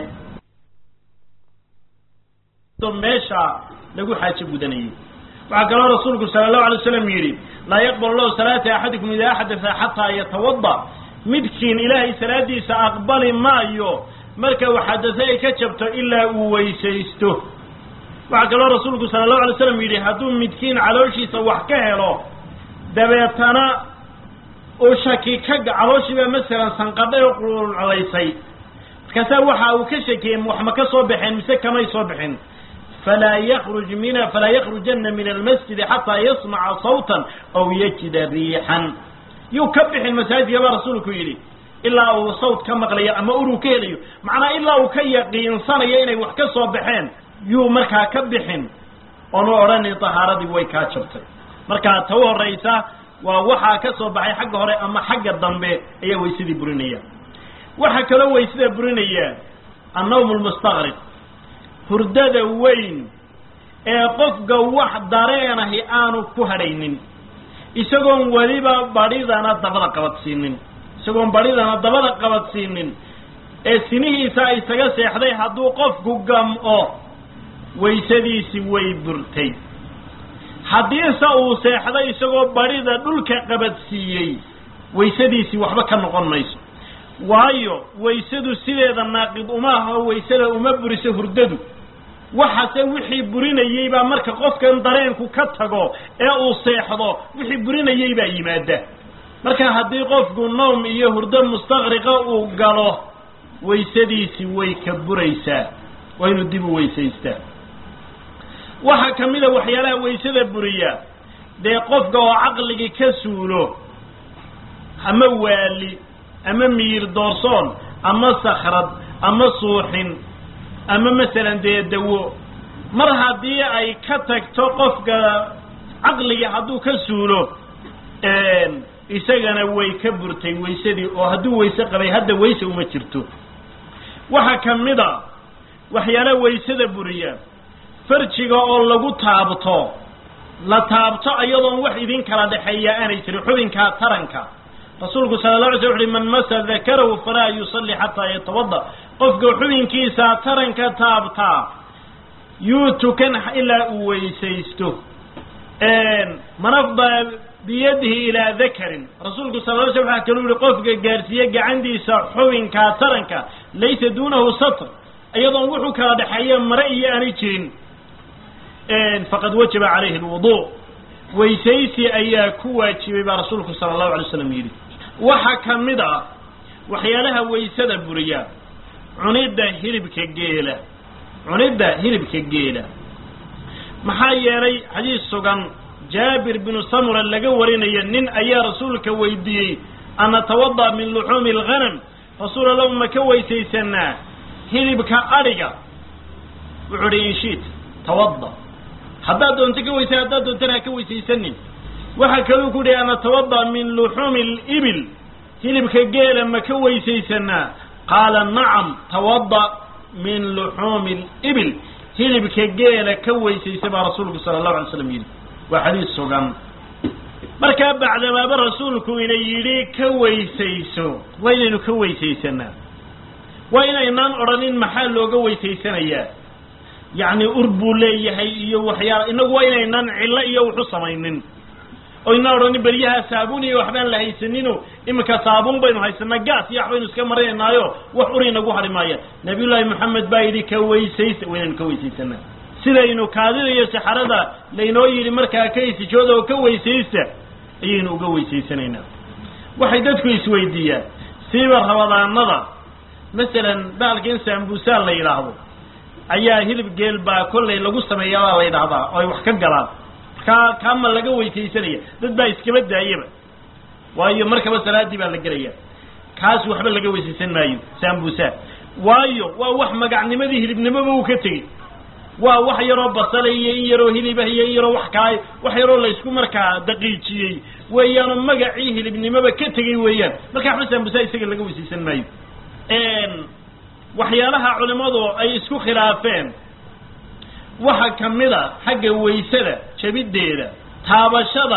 meesha lagu xaajo gudanayay waxaa kaloo rasuulku sala allahu alay waslam yidhi laa yaqbalu lahu salaata axadikum idaa axdatha xataa yatawada midkiin ilaahay salaadiisa aqbali maayo marka uu xadase ay ka jabto ilaa uu weysaysto waxaa kaloo rasuulku sala allahu alay slam yidhi hadduu midkiin calooshiisa wax ka helo dabeetana uu shaki ka calooshiiba masalan sanqadhay oo qulculaysay markaasaa waxa uu ka shakiyey wax ma ka soo baxeen mise kamay soo bixin falaa yakruj min falaa yakrujanna min almasjidi xataa yasmaca sawtan aw yajida riixan yuu ka bixin masaajidka baa rasuulku yidhi ilaa uu sawt ka maqlayo ama uruu ka helayo macnaa ilaa uu ka yaqiinsanayo inay wax ka soo baxeen yuu markaa ka bixin oonu odhanin tahaaradii way kaa jabtay markaa ta u horaysa waa waxaa ka soo baxay xagga hore ama xagga dambe ayaa waysadii burinaya waxaa kaloo waysada burinaya annawm lmustaqriq hurdada weyn ee qofka wax dareenahi aanu ku hadhaynin isagoon weliba badhidana dabada qabadsiinin isagoon badhidana dabada qabadsiinin ee sinihiisa isaga seexday hadduu qofku gam'o waysadiisi way burtay haddiise uu seexday isagoo badhida dhulka qabadsiiyey waysadiisii waxba ka noqon mayso waayo waysadu sideeda naaqid uma aha oo waysada uma buriso hurdadu waxase wixii burinayey baa marka qofkan dareenku ka tago ee uu seexdo wixii burinayey baa yimaada marka haddii qofku noom iyo hurdo mustaqriqa uu galo waysadiisi way ka buraysaa waa inuu dib u weysaystaa waxaa ka mid a waxyaalaha waysada buriya dee qofka oo caqligii ka suulo ama waali ama miyir doorsoon ama sakrad ama suuxin ama masalan dee dawo mar haddii ay ka tagto qofka caqligii hadduu ka suulo isagana way ka burtay waysadii oo hadduu wayse qabay hadda wayse uma jirto waxaa ka mid a waxyaalaha waysada buriya farjiga oo lagu taabto la taabto iyadoon wax idin kala dhexeeya aanay jirin xubinkaa taranka rasuulku sala la alay sl uxuhi man masa dakarahu falaa yusalli xataa yatawada qofka xubinkiisa taranka taabtaa yuu tukan ilaa uu weysaysto man afdaa biyadihi ilaa dakarin rasuulku sala la sl waxa kaluu yihi qofka gaarsiiye gacantiisa xubinkaa taranka laysa duunahu satr iyadoon wuxuu kala dhexeeya mare iyo aanay jirin faqad wajaba calayhi lwudu weysaysi ayaa ku waajibay baa rasuulku sala allahu alay slam yidhi waxaa ka mid ah waxyaalaha waysada buriya cunidda hilibka geela cunidda hilibka geela maxaa yeelay xadiis sugan jaabir binu samura laga warinayo nin ayaa rasuulka weydiiyey an natawada min luxuumi alghanam rasuul allahu ma ka weysaysanaa hilibka adhiga wuxuu uhi inshiit tawada haddaad doonto ka weysa haddaad doontana ha ka weysaysanin waxaa kaluu ku yihi anatawada min luxuumi libil hilibka geela ma ka weysaysanaa qaala nacam tawada min luxuumi libil hilibka geela ka weysaysa baa rasuulku sala allahu alay slam yidhi waa xadiis sugan markaa bacdamaaba rasuulku ina yidhi ka weysayso waa inaynu ka weysaysanaa waa inaynaan odhanin maxaa looga weysaysanayaa yacni ur buu leeyahay iyo waxyaala inagu waa inaynaan cillo iyo wuxu samaynin oo inaan odhanin beryaha saabuun iyo waxbaan la haysanino iminka saabuun baynu haysanaa gaas iyo waxbaynu iska marinaynaayo wax ur inagu hadhi maaya nabiyullaahi moxamed baa yidhi ka weysaysa waa inaynu ka weysaysanaa sidaynu kaadida iyo saxarada laynoo yidhi markaa ka isijooda oo ka weysaysta ayaynu uga weysaysanaynaa waxay dadku isweydiiyaan siiba rabadaanada masalan baalka in saambuusaan la yidhaahdo ayaa hilib geel baa kollay lagu sameeyaabaa la yidhahdaa oo ay wax ka galaan markaa kaama laga weysaysanaya dad baa iskaba daayaba waayo markaba salaadii baa la gelaya kaas waxba laga weysaysan maayo saambuusaa waayo waa wax magacnimadii hilibnimoba uu ka tegey waa wax yaroo basala iyo in yaroo hilibah iyo in yaroo wax kala wax yaroo laysku markaa daqiijiyey weeyaanoo magacii hilibnimoba ka tegey weeyaan marka waxba saambuusaa isaga laga weysaysan maayo waxyaalaha culimmadu ay isku khilaafeen waxaa ka mid a xagga waysada jabiddeeda taabashada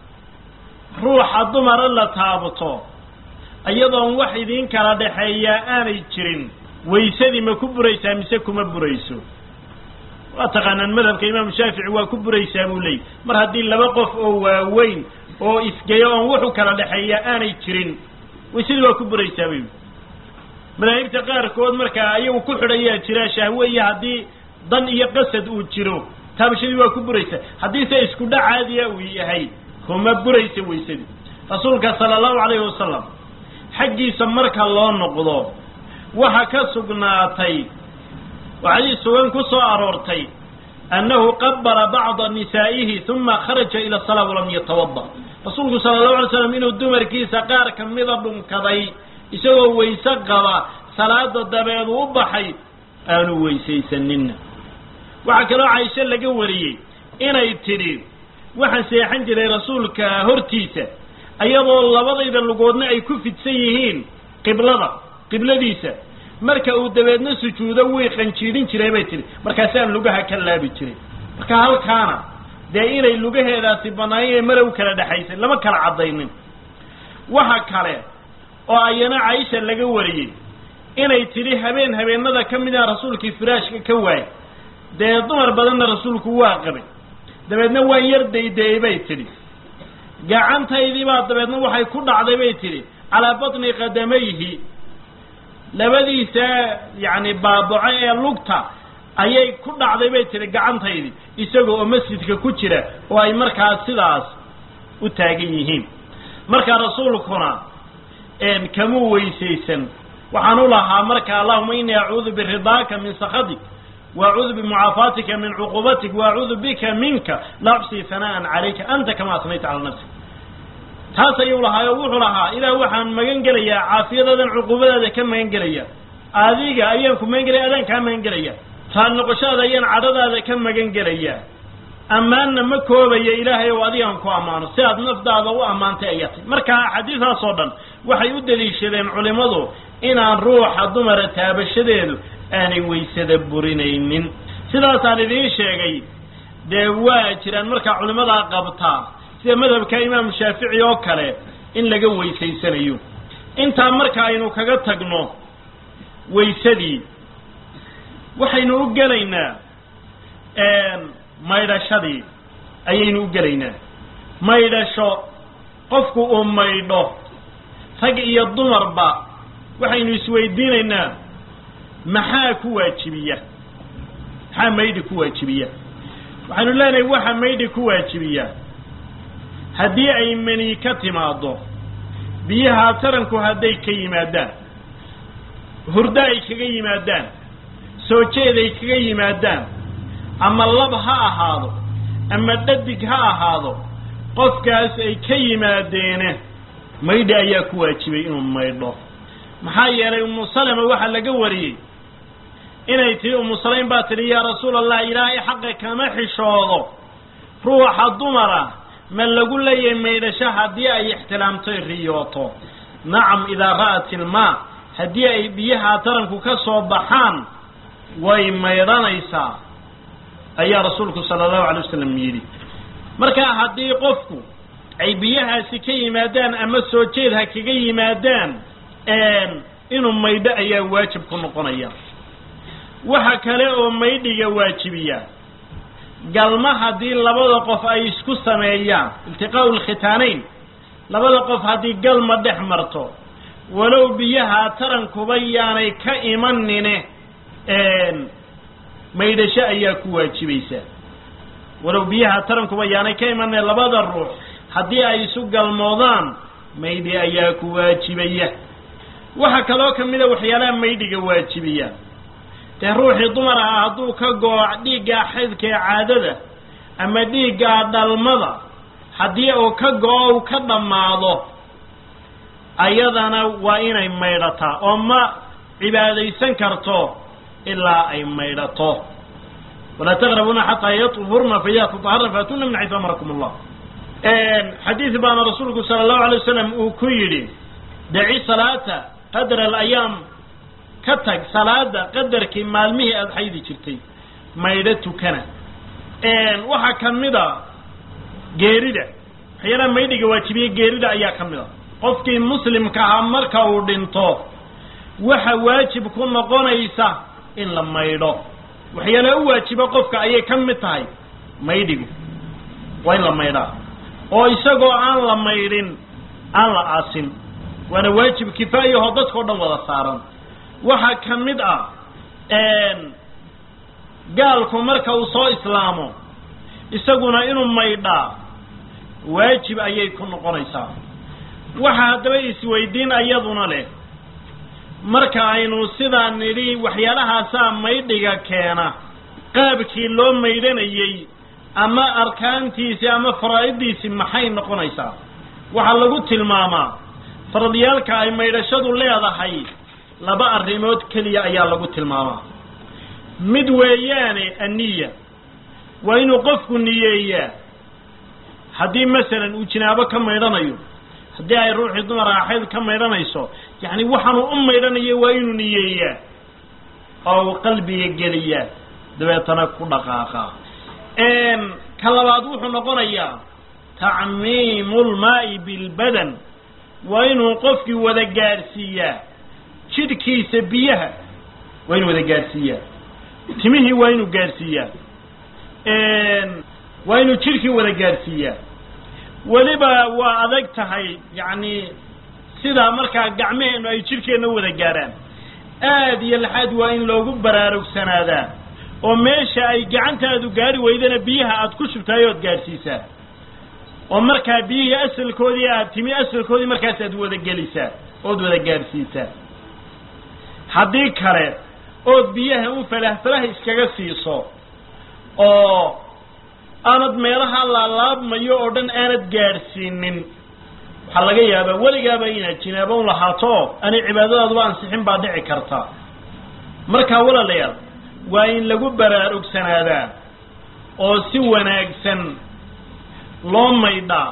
ruuxa dumara la taabato iyadoon wax idiin kala dhexeeyaa aanay jirin waysadii ma ku buraysaa mise kuma burayso waa taqaanaan madhabka imaamu shaafici waa ku buraysaa buu leeyay mar haddii laba qof oo waaweyn oo isgeyo oon wuxu kala dhexeeyaa aanay jirin waysadii waa ku buraysaa bay madaahibta qaarkood markaa ayagu ku xidhayaa jira shahwe iyo haddii dan iyo qasad uu jiro taabashadii waa ku buraysa haddiise isku dhac caadiya uu yahay kuma buraysa waysadii rasuulka sala allahu calayhi wasalam xaggiisa marka loo noqdo waxa ka sugnaatay oo xadiis sugan ku soo aroortay annahu qabala bacda nisaa'ihi uma kharaja ila salaa walam yatawada rasuulku sala allahu alay slam inuu dumarkiisa qaar ka mida dhunkaday isagoo wayse qaba salaada dabeedu u baxay aanu weysaysanina waxaa kaloo caisho laga wariyey inay tidhi waxaan seexan jiray rasuulka hortiisa ayadoo labadayda lugoodna ay ku fidsan yihiin qiblada qibladiisa marka uu dabeedna sujuudo way qanjiidhin jiray bay tidhi markaasaan lugaha ka laabi jiray marka halkaana dee inay lugaheedaasi bannaayeen mala u kala dhexaysay lama kala caddaynin waxa kale oo ayana caisha laga wariyey inay tidhi habeen habeenada ka mid ah rasuulkii firaashka ka waayay dee dumar badanna rasuulku waa qabay dabeedna waan yar dayday bay tidhi gacantaydii baa dabeedna waxay ku dhacday bay tidhi calaa batni qadamayhi labadiisa yacni baabaco ee lugta ayay ku dhacday bay tidhi gacantaydii isaga oo masjidka ku jira oo ay markaas sidaas u taagan yihiin markaa rasuulkuna kamuu weysaysan waxaan u lahaa marka allahuma inii acuudu biridaaka min sakhatik waacuudu bimucaafaatika min cuqubatik waacuudu bika minka la uxsii hana'an calayka anta kama asnayta cala nafsik taas ayuu lahaa oo wuxuu lahaa ilaah waxaan magan gelayaa caafiyadaadan cuqubadaada ka magan gelaya adiga ayaan ku magan gelaya adaan kaa magan gelaya taa noqoshada ayaan cadhadaada ka magan gelayaa ammaanna ma koobaya ilaahay oo adigaan ku ammaano si aad nafdaada u ammaantay ayaa tay marka axaadiidaas oo dhan waxay u daliishadeen culimmadu inaan ruuxa dumara taabashadeedu aanay waysada burinaynin sidaasaan idiin sheegay dee waa jiraan markaa culimmadaa qabtaa sida madhabka imaamu shaafici oo kale in laga weysaysanayo intaa marka aynu kaga tagno waysadii waxaynu u gelaynaa maydhashadii ayaynu u gelaynaa maydhasho qofku uu maydho rag iyo dumarba waxaynu isweydiinaynaa maxaa ku waajibiya maxaa maydhi ku waajibiya waxaynu leenahay waxa maydhi ku waajibiya haddii ay mani ka timaaddo biyaha taranku hadday ka yimaadaan hurdo ay kaga yimaadaan soo jeed ay kaga yimaadaan ama lab ha ahaado ama dhadig ha ahaado qofkaas ay ka yimaadeene maydhi ayaa ku waajibay inuu maydho maxaa yeelay umu salama waxaa laga wariyey inay tihi umu salaym baa tidhi yaa rasuul allah ilaahay xaqa kama xishoodo ruuxa dumara ma lagu leeyahay maydhasho haddii ay ixtilaamtoy riyooto nacam idaa ra'at ilmaa haddii ay biyaha taranku ka soo baxaan way maydhanaysaa ayaa rasuulku sala allahu alay wasalam yidhi marka haddii qofku ay biyahaasi ka yimaadaan ama soo jeed ha kaga yimaadaan inuu maydho ayaa waajib ku noqonaya waxa kale oo maydhiga waajibiya galma haddii labada qof ay isku sameeyaan iltiqaa'u lkhitaanayn labada qof haddii galma dhex marto walow biyaha tarankuba yaanay ka imanine maydhasho ayaa ku waajibaysaa walow biyaha tarankuba yaanay ka imanine labada ruux haddii ay isu galmoodaan maydhi ayaa ku waajibaya waxaa kaloo ka mida waxyaalaha maydhiga waajibiya dee ruuxii dumar ah hadduu ka goo dhiiggaa xaydka ee caadada ama dhiiggaa dhalmada haddii uu ka go-o u ka dhammaado ayadana waa inay maydhataa oo ma cibaadaysan karto ilaa ay maydhato walaa taqrabuuna xataa yahurna fa idaa tataharna faatuna min xaysu amarakum allah xadiid baana rasuulku sala allahu alay wasalam uu ku yidhi daci salaata qadra alayaam ka tag salaada qadarkii maalmihii aada xaydi jirtay maydho tukana waxaa ka mid a geerida waxyaalaha maydhiga waajibiye geerida ayaa ka mid a qofkii muslimka ahaa marka uu dhinto waxa waajib ku noqonaysa in la maydho waxyaalaha u waajiba qofka ayay ka mid tahay maydhigu waa in la maydhaa oo isagoo aan la maydhin aan la aasin waana waajib kifaayahoo dadkao dhan wada saaran waxaa ka mid ah gaalku marka uu soo islaamo isaguna inuu maydhaa waajib ayay ku noqonaysaa waxa haddaba isweydiin ayaduna leh marka aynu sidaa nidhi waxyaalahaasaa maydhiga keena qaabkii loo maydhanayey ama arkaantiisii ama faraa'iddiisii maxay noqonaysaa waxaa lagu tilmaamaa faradyaalka ay maydhashadu leedahay laba arrimood keliya ayaa lagu tilmaamaa mid weeyaane anniya waa inuu qofku niyeeyaa haddii masalan uu jinaabo ka maydhanayo haddii ay ruuxii dumar aaxayd ka maydhanayso yacni waxaanuu u maydhanayo waa inuu niyeeyaa oo uu qalbiga geliyaa dabeetana ku dhaqaaqaa ka labaad wuxuu noqonayaa tacmiimu lmaa'i bilbadan waa inuu qofkii wada gaadhsiiyaa jidhkiisa biyaha waa inuu wada gaadhsiiyaa timihii waa inuu gaadhsiiyaa waa inuu jidhkii wada gaadhsiiyaa weliba waa adag tahay yacni sidaa markaa gacmaheennu ay jidhkeenna wada gaadhaan aad iyo laxaad waa in loogu baraarugsanaadaan oo meesha ay gacantaadu gaari weydana biyaha aad ku shubtahay ood gaadhsiisaa oo markaa biyihii asalkoodii aad timi asalkoodii markaas aad wada gelisaa ood wada gaadhsiisaa haddii kale ood biyaha un falah falah iskaga siiso oo aanad meelaha laalaabmayo oo dhan aanad gaadhsiinin waxaa laga yaabaa weligaaba inaad jinaabo un lahaato aanay cibaadadaaduba ansixin baa dhici karta markaa walaalayaal waa in lagu baraarugsanaadaa oo si wanaagsan loo maydhaa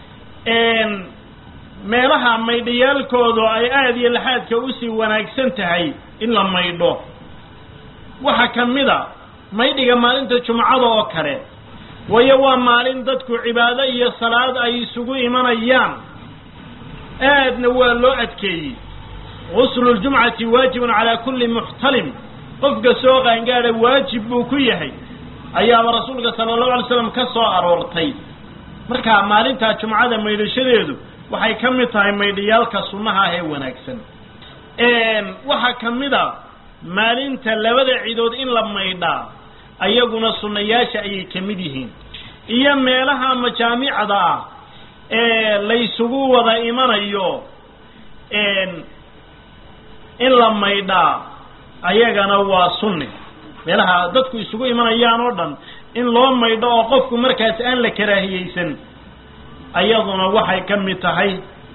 meelaha maydhayaalkoodu ay aada iyo laxaadka usii wanaagsan tahay in la maydho waxaa ka mid a maydhiga maalinta jumcada oo kale waayo waa maalin dadku cibaado iyo salaad ay isugu imanayaan aadna waa loo adkeeyey guslu ljumcati waajibun calaa kulli muxtalim qofka soo qaangaada waajib buu ku yahay ayaaba rasuulka sala allahu alay slam ka soo aroortay marka maalintaa jumcada maydhashadeedu waxay ka mid tahay maydhayaalka sunnaha ah ee wanaagsan waxaa ka mid a maalinta labada cidood in la maydhaa ayaguna sunnayaasha ayay ka mid yihiin iyo meelaha majaamicda ah ee laysugu wada imanayo in la maydhaa ayagana waa sunni meelaha dadku isugu imanayaan oo dhan in loo maydho oo qofku markaas aan la karaahiyeysan ayaduna waxay ka mid tahay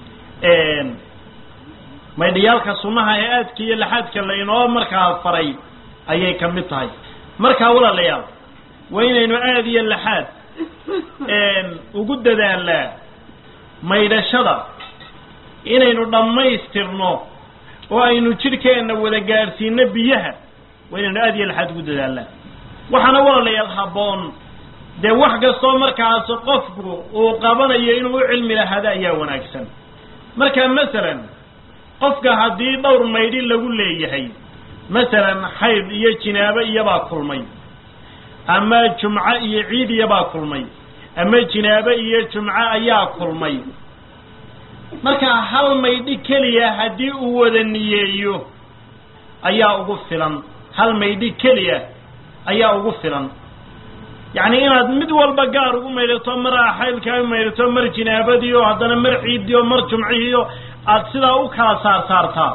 maydhayaalka sunnaha ee aadka iyo laxaadka laynoo markaa faray ayay ka mid tahay markaa walaalayaal waa inaynu aada iyo laxaad ugu dadaalnaa maydhashada inaynu dhammaystirno oo aynu jidhkeenna wada gaadhsiino biyaha waa inaynu aada iyo laxaad ugu dadaalnaa waxaana walaalayaal habboon dee wax kastoo markaas qofku uu qabanayo inuu u cilmi lahaado ayaa wanaagsan marka masalan qofka haddii dhowr maydhi lagu leeyahay masalan xayd iyo jinaabo iyobaa kulmay ama jumco iyo ciid iyobaa kulmay ama jinaabo iyo jumco ayaa kulmay marka hal maydhi keliya haddii uu wada niyeeyo ayaa ugu filan hal maydhi keliya ayaa ugu filan yacni inaad mid walba gaar ugu maydhato mar xaydkaa u maydhato mar jinaabadii oo haddana mar ciiddii oo mar jumcihii oo aada sidaa u kala saar saartaa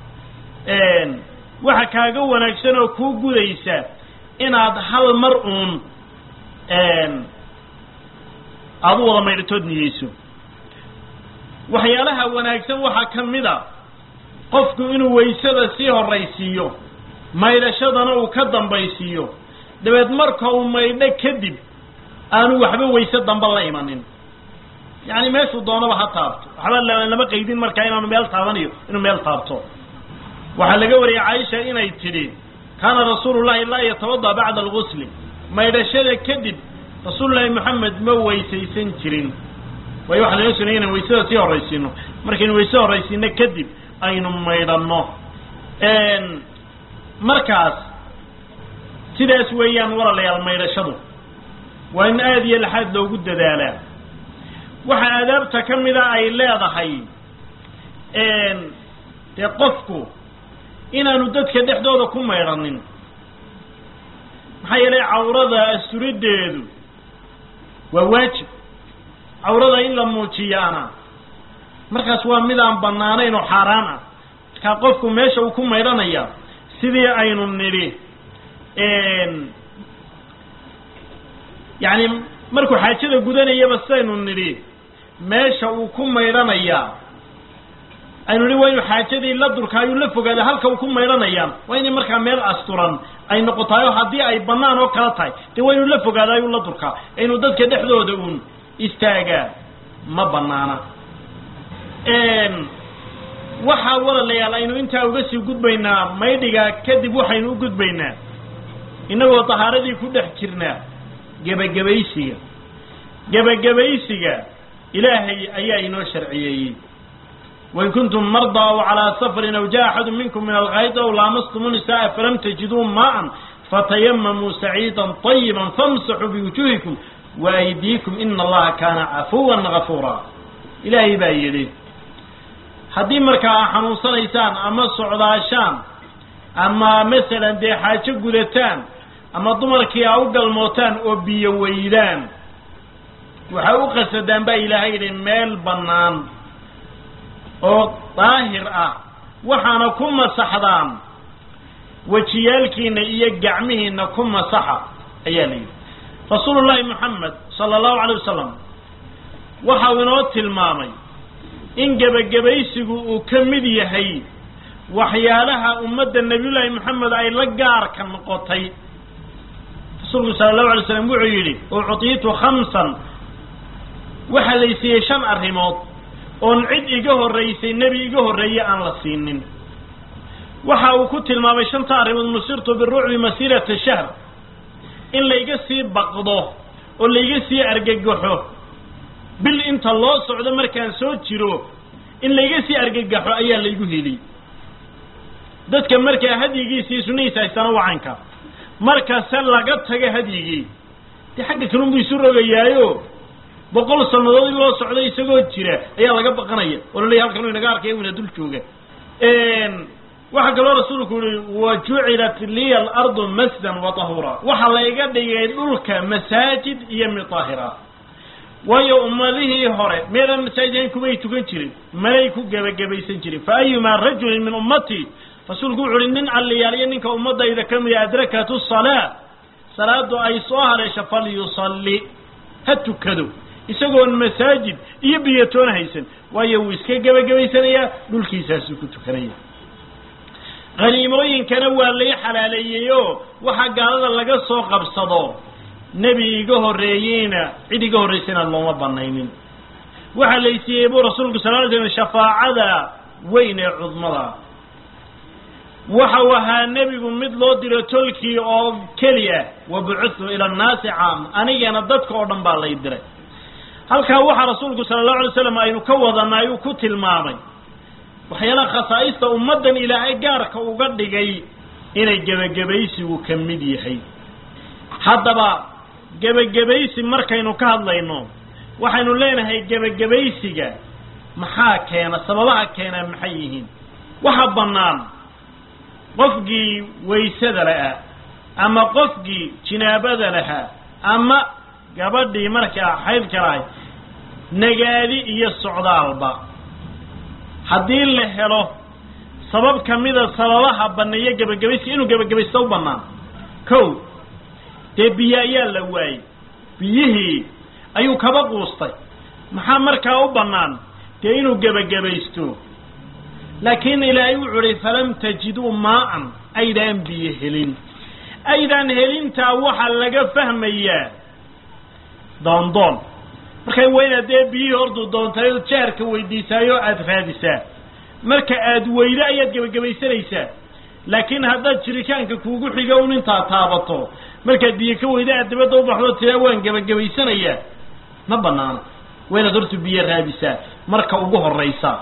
waxa kaaga wanaagsan oo kuu gudaysa inaad hal mar uun aada u wada maydhatood niyeyso waxyaalaha wanaagsan waxaa ka mid a qofku inuu waysada sii horraysiiyo maydhashadana uu ka dambaysiiyo dabeed marka uu maydho kadib aanu waxba wayse damba la imanin yacni meeshuu doonaba ha taabto waxba lama qaydin markaa inaanu meel taabanayo inuu meel taabto waxaa laga wariyay caaisha inay tidhi kaana rasuulu llahi laa yatabada bacda algusli maydhashada kadib rasuulullaahi moxamed ma weysaysan jirin waayo waxa laga sunaya inaan waysada sii horraysiino markaynu wayse horraysiino kadib aynu maydhanno markaas sidaas weeyaan walaalayaal maydhashadu waa in aada iyo laxaad loogu dadaalaa waxaa aadaabta ka mida ay leedahay dee qofku inaanu dadka dhexdooda ku maydhanin maxaa yeelay cawrada asturideedu waa waajib cawrada in la muujiyaana markaas waa mid aan bannaanayn oo xaaraan ah markaa qofku meesha uu ku maydhanaya sidii aynu nidhi yacni markuu xaajada gudanayaba sidaynu nidhi meesha uu ku maydhanayaa aynu nidhi waa inu xaajadii la durkaayuu la fogaada halka uu ku maydhanayaan waa inay markaa meel asturan ay noqotaay oo haddii ay bannaan oo kala tahay dee waa inuu la fogaadaayuu la durkaa inuu dadka dhexdooda uun istaagaa ma bannaana waxaa walaalayaal aynu intaa uga sii gudbaynaa maydhiga kadib waxaynu u gudbaynaa innagoo tahaaradii ku dhex jirnaa gebagabaysiga gebagabaysiga ilaahay ayaa inoo sharciyeeyey wain kuntum mardaa aw calaa safarin aw jaa axadu minkum min alkayd aw laamastumu nisaaa falam tajiduu maa'an fatayamamuu saciidan طayiba famsaxuu biwujuhikum waaydiikum ina allaha kaana cafuwan gafuura ilaahay baa yidhi haddii markaa a xanuunsanaysaan ama socdaashaan ama masalan dee xaajo gudataan ama dumarkii a u galmootaan oo biyo weydaan waxay u qasadaan baa ilaahay yidhi meel bannaan oo daahir ah waxaana ku masaxdaan wejiyaalkiina iyo gacmihiina ku masaxa ayaa la yidhi rasuulu llaahi moxamed sala allahu calay wasalam waxau inoo tilmaamay in gebagabaysigu uu ka mid yahay waxyaalaha ummadda nebiyullaahi moxamed ay la gaarka noqotay rasuulku sala allahu alay slam wuxuu yidhi uctiitu khamsan waxaa laysiiyey shan arrimood oon cid iga horraysay nebi iga horreeye aan la siinin waxa uu ku tilmaamay shanta arrimood nusirtu birucbi masiirata shahr in layga sii baqdo oo layga sii argagaxo bil inta loo socdo markaan soo jiro in layga sii argagaxo ayaa laygu heliyey dadka markaa hadyigiisii sunnihiisa haystana wacanka markase laga taga hadyigii dee xagga kalunbuu isu rogayaayo boqol sannadood in loo socdo isagoo jira ayaa laga baqanaya oo la leeyahy halkan u inaga arkaya wina dul jooga waxaa kaloo rasuulku yihi wa jucilat liya alardu masdan wa tahura waxaa layga dhigay dhulka masaajid iyo midaahira waayo ummadihii hore meelaan masaajid ahayn kumay tukan jirin manay ku gebagabaysan jirin fa ayumaa rajulin min ummatii rasuulku wuxu uhi nin alliyaaliyo ninka ummadayda ka mida adrakatu salaa salaadu ay soo hareesho falyusalli ha tukado isagoon masaajid iyo biyatoona haysan waayo wuu iska gebagabaysanayaa dhulkiisaasuu ku tukanaya khaniimooyinkana waa lay xalaaleeyey oo waxaa gaalada laga soo qabsado nebi iga horreeyeyna cid iga horraysayna looma banaynin waxaa laysiiyey buu rasuulku sal ly slm shafaacada weyn ee cudmada waxau ahaa nebigu mid loo diro tolkii oo keliya wa bucuthu ila annaasi caam anigana dadka oo dhan baa lay diray halkaa waxaa rasuulku sala allahu alay slam aynu ka wadanay uu ku tilmaamay waxyaalaha khasaa'ista ummaddan ilaahay gaarka uga dhigay inay gebagabaysigu ka mid yahay haddaba gebagabaysi markaynu ka hadlayno waxaynu leenahay gebagabaysiga maxaa keena sababaha keenaa maxay yihiin waxa bannaan qofkii waysada lahaa ama qofkii jinaabada lahaa ama gabadhii markaa xaydka lahay nagaadi iyo socdaalba haddii la helo sabab ka mida sababaha banneeya gebagabayska inuu gebagabaysta u bannaan kow dee biyo ayaa la waayey biyihii ayuu kaba quustay maxaa markaa u bannaan dee inuu gebagabaysto laakiin ilaahay wuxu uhi falam tajiduu maa'an aydaan biyo helin aydaan helintaa waxaa laga fahmayaa doondoon markay wayna dee biyihii hortuu doontay jaarka weydiisaayoo aada raadisaa marka aad weydo ayaad gebagabaysanaysaa laakiin haddaad jiritaanka kuugu xiga un intaa taabato markaad biyo ka weydo aad dabadda u baxdo tiraa waan gebagabaysanayaa ma banaana waynaad hortu biyo raadisaa marka ugu horaysa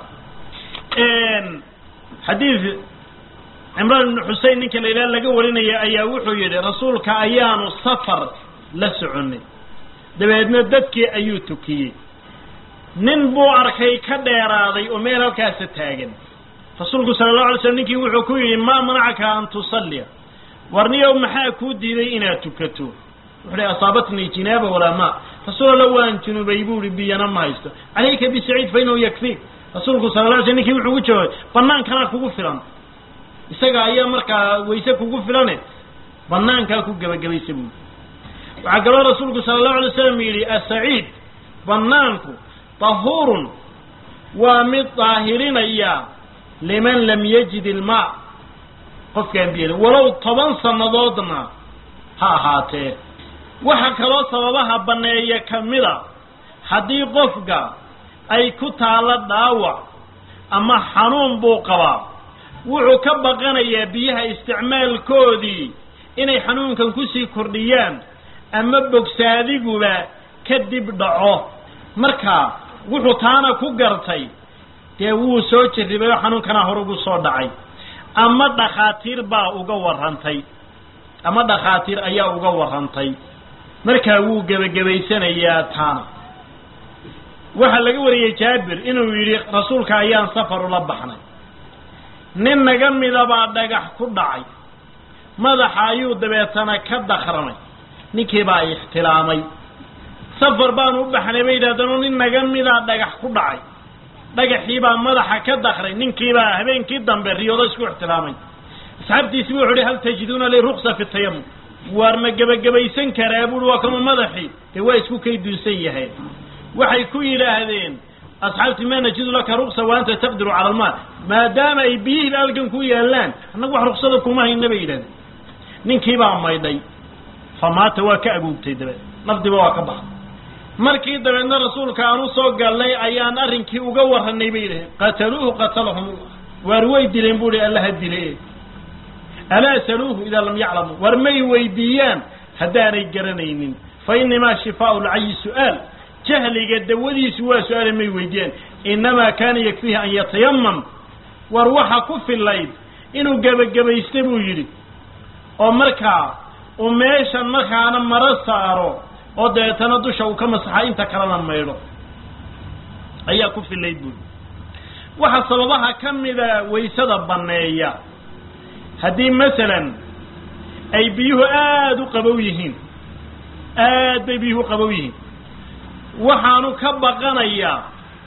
xadiid cimraan ibnu xusein ninka la yidhaha laga warinaya ayaa wuxuu yidhi rasuulka ayaanu safar la soconay dabeedna dadkii ayuu tukiyey nin buu arkay ka dheeraaday oo meel halkaasa taagan rasuulku sala allahu alay slam ninkii wuxuu ku yidhi maa manacaka an tusalliya warniyow maxaa kuu diiday inaad tukato wuxuu hi asaabatnii jinaaba walaa maa rasuul alla waan junubay buu ihi biyana ma haysto calayka bisaciid fa inahu yakfiik rasuulku sala la alay slam ninkii wuxuu ku jawaabay banaankanaa kugu filan isaga ayaa markaa wayse kugu filane banaankaa ku gebagabaysa buui waxaa kaloo rasuulku sala allahu alay slam yidhi asaciid banaanku tahuurun waa mid daahirinaya liman lam yajid ilmaa qofkaan biyo walow toban sannadoodna ha ahaatee waxa kaloo sababaha banneeya ka mida haddii qofka ay ku taalo dhaawac ama xanuun buu qabaa wuxuu ka baqanayaa biyaha isticmaalkoodii inay xanuunkan kusii kordhiyaan ama bogsaadiguba kadib dhaco marka wuxuu taana ku gartay dee wuu soo jarribay oo xanuunkana hore ugu soo dhacay ama dhakhaatiir baa uga warrantay ama dhakhaatiir ayaa uga warrantay markaa wuu gebagabaysanayaa taana waxaa laga wariyey jaabir inuu yidhi rasuulka ayaan safar ula baxnay nin naga midabaa dhagax ku dhacay madaxa ayuu dabeetana ka dakramay ninkii baa ixtilaamay safar baanu u baxnay bay yidhahdeen oo nin naga midaa dhagax ku dhacay dhagaxii baa madaxa ka dakray ninkiibaa habeenkii dambe riyoodo isku ixtilaamay asxaabtiisi bu wuxu uhi hal tajiduuna li ruksa fi tayamum waar ma gebagabaysan karaa buui waa kama madaxii dee waa isku kayduunsan yahay waxay ku yidhaahdeen asxaabtii ma najidu laka ruksa wa anta taqdiru cala almaa maadaama ay biyihiiba halkan ku yaalaan annagu wax ruksada kuma hayna bay yidhahdeen ninkii baa maydhay famaata waa ka aguugtay dabeed nafdiba waa ka baxday markii dabeedna rasuulka aan u soo galnay ayaan arrinkii uga warranay bay yidhaheen qataluuhu qatalahum waar way dileen bu uhi allaha dile alaa saluuhu idaa lam yaclamuu war may weydiiyaan haddaanay garanaynin fa inamaa shifaau lcayi su'aal jahliga dawadiisu waa su-aale may weydiiyaan inamaa kaana yakfiihi an yatayamam war waxa ku fillayd inuu gebagabaysta buu yidhi oo markaa uu meeshan markaana maro saaro oo dabeetana dusha uu ka masaxa inta kalena maydho ayaa ku fillayd buuri waxaa sababaha ka mida waysada banneeya haddii masalan ay biyuhu aada u qabow yihiin aad bay biyuhu qabow yihiin waxaanu ka baqanayaa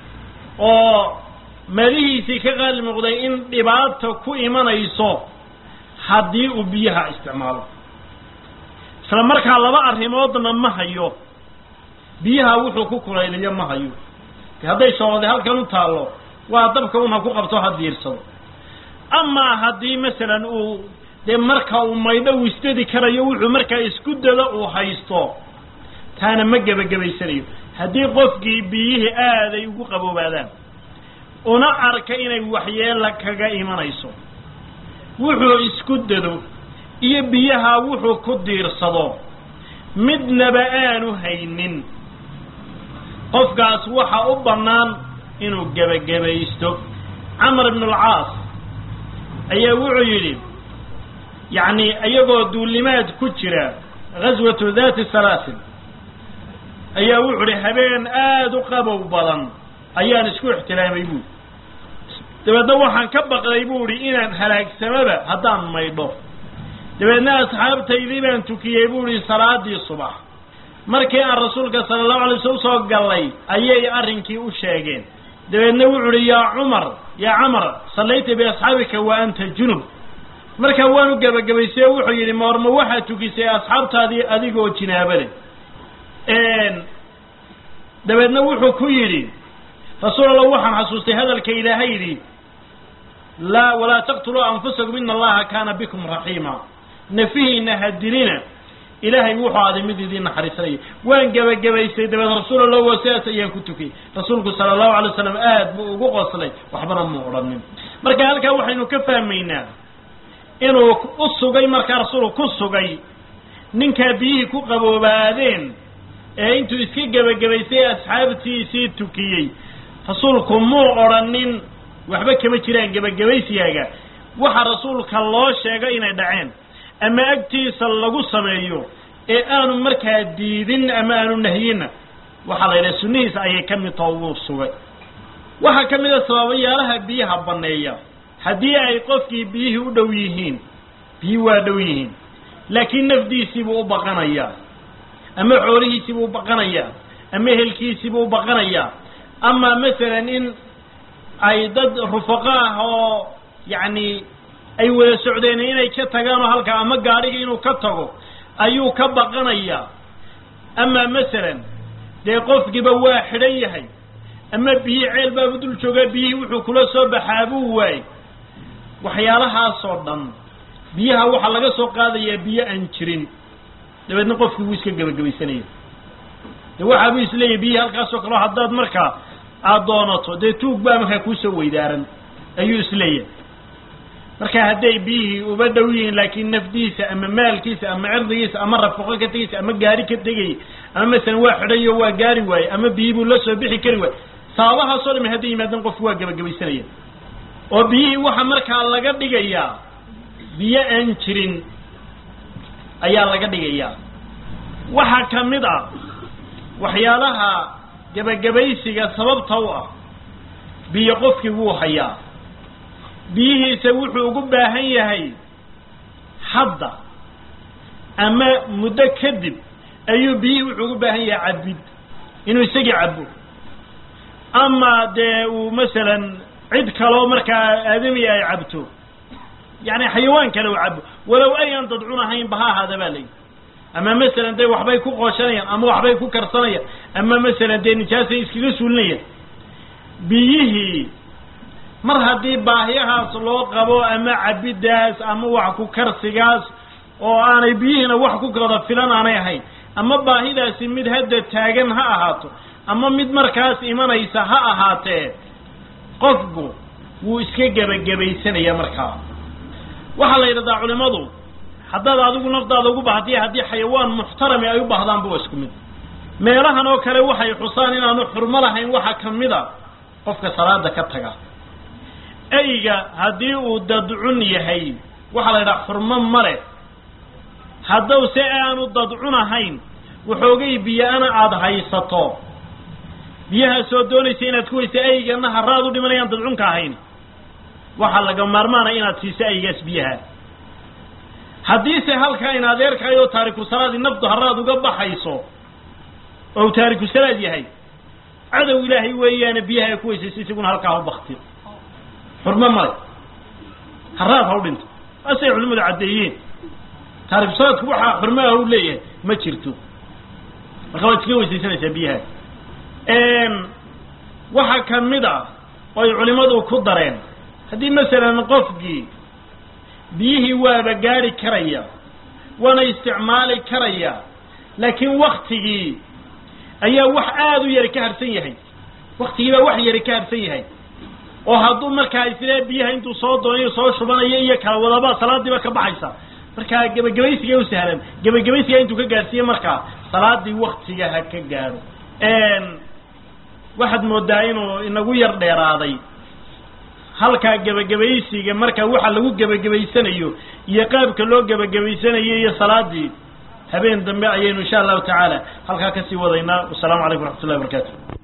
oo madihiisii ka qaali muuqday in dhibaata ku imanayso haddii uu biyaha isticmaalo isla markaa laba arrimoodna ma hayo biyaha wuxuu ku kulayliyo ma hayo de hadday shoolade halkan u taallo waa dabka un ha ku qabto ha diirsado amaa haddii masalan uu dee marka uu maydho uu isdadi karayo wuxuu markaa isku dado uu haysto taana ma gebagabaysanayo haddii qofkii biyihii aaday ugu qaboobaadaan una arka inay waxyeela kaga imanayso wuxuu isku dado iyo biyaha wuxuu ku diirsado midnaba aanu haynin qofkaas waxa u bannaan inuu gebagabaysto camar ibnu alcaas ayaa wuxuu yidhi yacni iyagoo duulimaad ku jira ghaswatu dati salaasil ayaa wuxuu ihi habeen aada u qabow badan ayaan isku ixtilaamay buuri dabeedna waxaan ka baqday bu ihi inaan halaagsamaba haddaan maydho dabeedna asxaabtaydii baan tukiyey bu ihi salaadii subax markii aan rasuulka sala allahu alay slam usoo gallay ayay arrinkii u sheegeen dabeedna wuxuu uhi yaa cumar yaa camar sallayta biasxaabika wa anta junub markaa waanu gebagabaysay oo wuxuu yidhi moorma waxaad tukisay asxaabtaadii adigoo jinaabale dabeedna wuxuu ku yidhi rasuul allah waxaan xasuustay hadalka ilaahay yidhi laa walaa taqtuluu anfusakum ina allaha kaana bikum raxiima nafihiina ha dilina ilaahay wuxuu aaday mid idiin naxariisanaya waan gebagabaysay dabeed rasuul allah waa sidaas ayaan ku tukiyey rasuulku sala allahu alay waslam aad buu ugu qoslay waxbana mu odhanin marka halkaa waxaynu ka fahmaynaa inuu u sugay markaa rasuulku ku sugay ninkaa biyihii ku qaboobaadeen ee intuu iska gebagabaysay asxaabtiisii tukiyey rasuulku muu odhanin waxba kama jiraan gebagabaysigaaga waxa rasuulka loo sheegay inay dhaceen ama agtiisa lagu sameeyo ee aanu markaa diidin ama aanu nahyinna waxaa la yidhaha sunnihiisa ayay ka mid taho wuu sugay waxaa ka mid a sababayaalaha biyaha banneeya haddii ay qofkii biyihii u dhow yihiin biyi waa dhow yihiin laakiin nafdiisiibuu u baqanayaa ama xoolihiisiibuu u baqanayaa ama ehelkiisiibuu u baqanayaa ama masalan in ay dad rufaqo ah oo yacni ay wada socdeen inay ka tagaanoo halkaa ama gaadhiga inuu ka tago ayuu ka baqanayaa ama masalan dee qofkiiba waa xidhan yahay ama biyi ceel baabu dul joogaa biyihii wuxuu kula soo baxaa buu waayey waxyaalahaasoo dhan biyaha waxaa laga soo qaadayaa biyo aan jirin dabeedna qofkii wuu iska gebagabaysanaya de waxaabuu isleeyahy biyihii halkaasoo kaleo haddaad markaa aada doonato dee tuug baa markaa kuusoo weydaaran ayuu isleeyahay marka hadday biyihii uba dhow yihiin laakiin nafdiisa ama maalkiisa ama cirdigiisa ama rafaqo ka tegaysa ama gaari ka tegayay ama masalan waa xidhayo waa gaari waaye ama biyii buu la soo bixi kari waaye sababahaasoo dhami hadday yimaadeen qofku waa gebagabaysanaya oo biyihii waxa markaa laga dhigayaa biyo aan jirin ayaa laga dhigayaa waxaa ka mid ah waxyaalaha gebagabaysiga sababta u ah biyo qofkii wuu hayaa biyihiisa wuxuu ugu baahan yahay hadda ama muddo kadib ayuu biyihii wuxuu ugu baahan yahay cabid inuu isagii cabo ama dee uu masalan cid kaloo markaa aadami ay cabto yani xayawaan kale uu cabo walow ayan dadcun ahaynba ha ahaada baa layihi ama masalan dee waxbay ku qooshanayaan ama waxbay ku karsanayaan ama masalan dee nijaasay iskaga suulinayaan biyihii mar haddii baahiyahaas loo qabo ama cabidaas ama wax ku karsigaas oo aanay biyihiina wax ku kala filan aanay ahayn ama baahidaasi mid hadda taagan ha ahaato ama mid markaas imanaysa ha ahaatee qofku wuu iska gebagabaysanaya markaa waxaa la yidhahdaa culimadu haddaad adigu naftaada ugu baahdiya haddii xayawaan muxtarami ay u baahdaanba waa isku mid meelahan oo kale waxay xusaan inaanu xurmo lahayn waxaa ka mid a qofka salaada ka taga eyga haddii uu dadcun yahay waxaa la yidhaha xurmo male haddow se aanu dadcun ahayn waxoogay biyo-ana aada haysato biyahaasoo doonaysa inaad ku weysa eygana haraad u dhimanayaan dadcunka ahayn waxaa laga maarmaanaya inaad siiso eygaas biyaha haddiise halkaa in adeerkaayoo taariku salaadi naftu haraad uga baxayso oo taariku salaad yahay cadow ilaahay weeyaane biyaha ay ku weysaysa isaguna halkaa u bakti xurmo male haraad ha u dhinto asay culimadu caddeeyeen taariku salaadku waxaa xurmaha u leeyahay ma jirto marka waad iska weysaysanaysaa biyaha waxaa ka mid a oo ay culimadu ku dareen haddii masalan qofkii biyihii waaba gaari karaya waana isticmaali karaya laakiin waktigii ayaa wax aada u yari ka harsan yahay waktigii baa wax yari ka harsan yahay oo hadduu markaa islee biyaha intuu soo doonayo soo shubanayo iyo kala wadaba salaadiiba ka baxaysa markaa gebagabaysiga u sahlan gebagabaysiga intuu ka gaadhsiiye markaa salaadii waktiga ha ka gaadho waxaad moodaa inuu inagu yar dheeraaday halkaa gebagabaysiga marka waxa lagu gebagabaysanayo iyo qaabka loo gebagabaysanayo iyo salaadii habeen dambe ayaynu insha allahu tacaala halkaa kasii wadaynaa wasalaamu calaykum raxmat ullahi barakaatu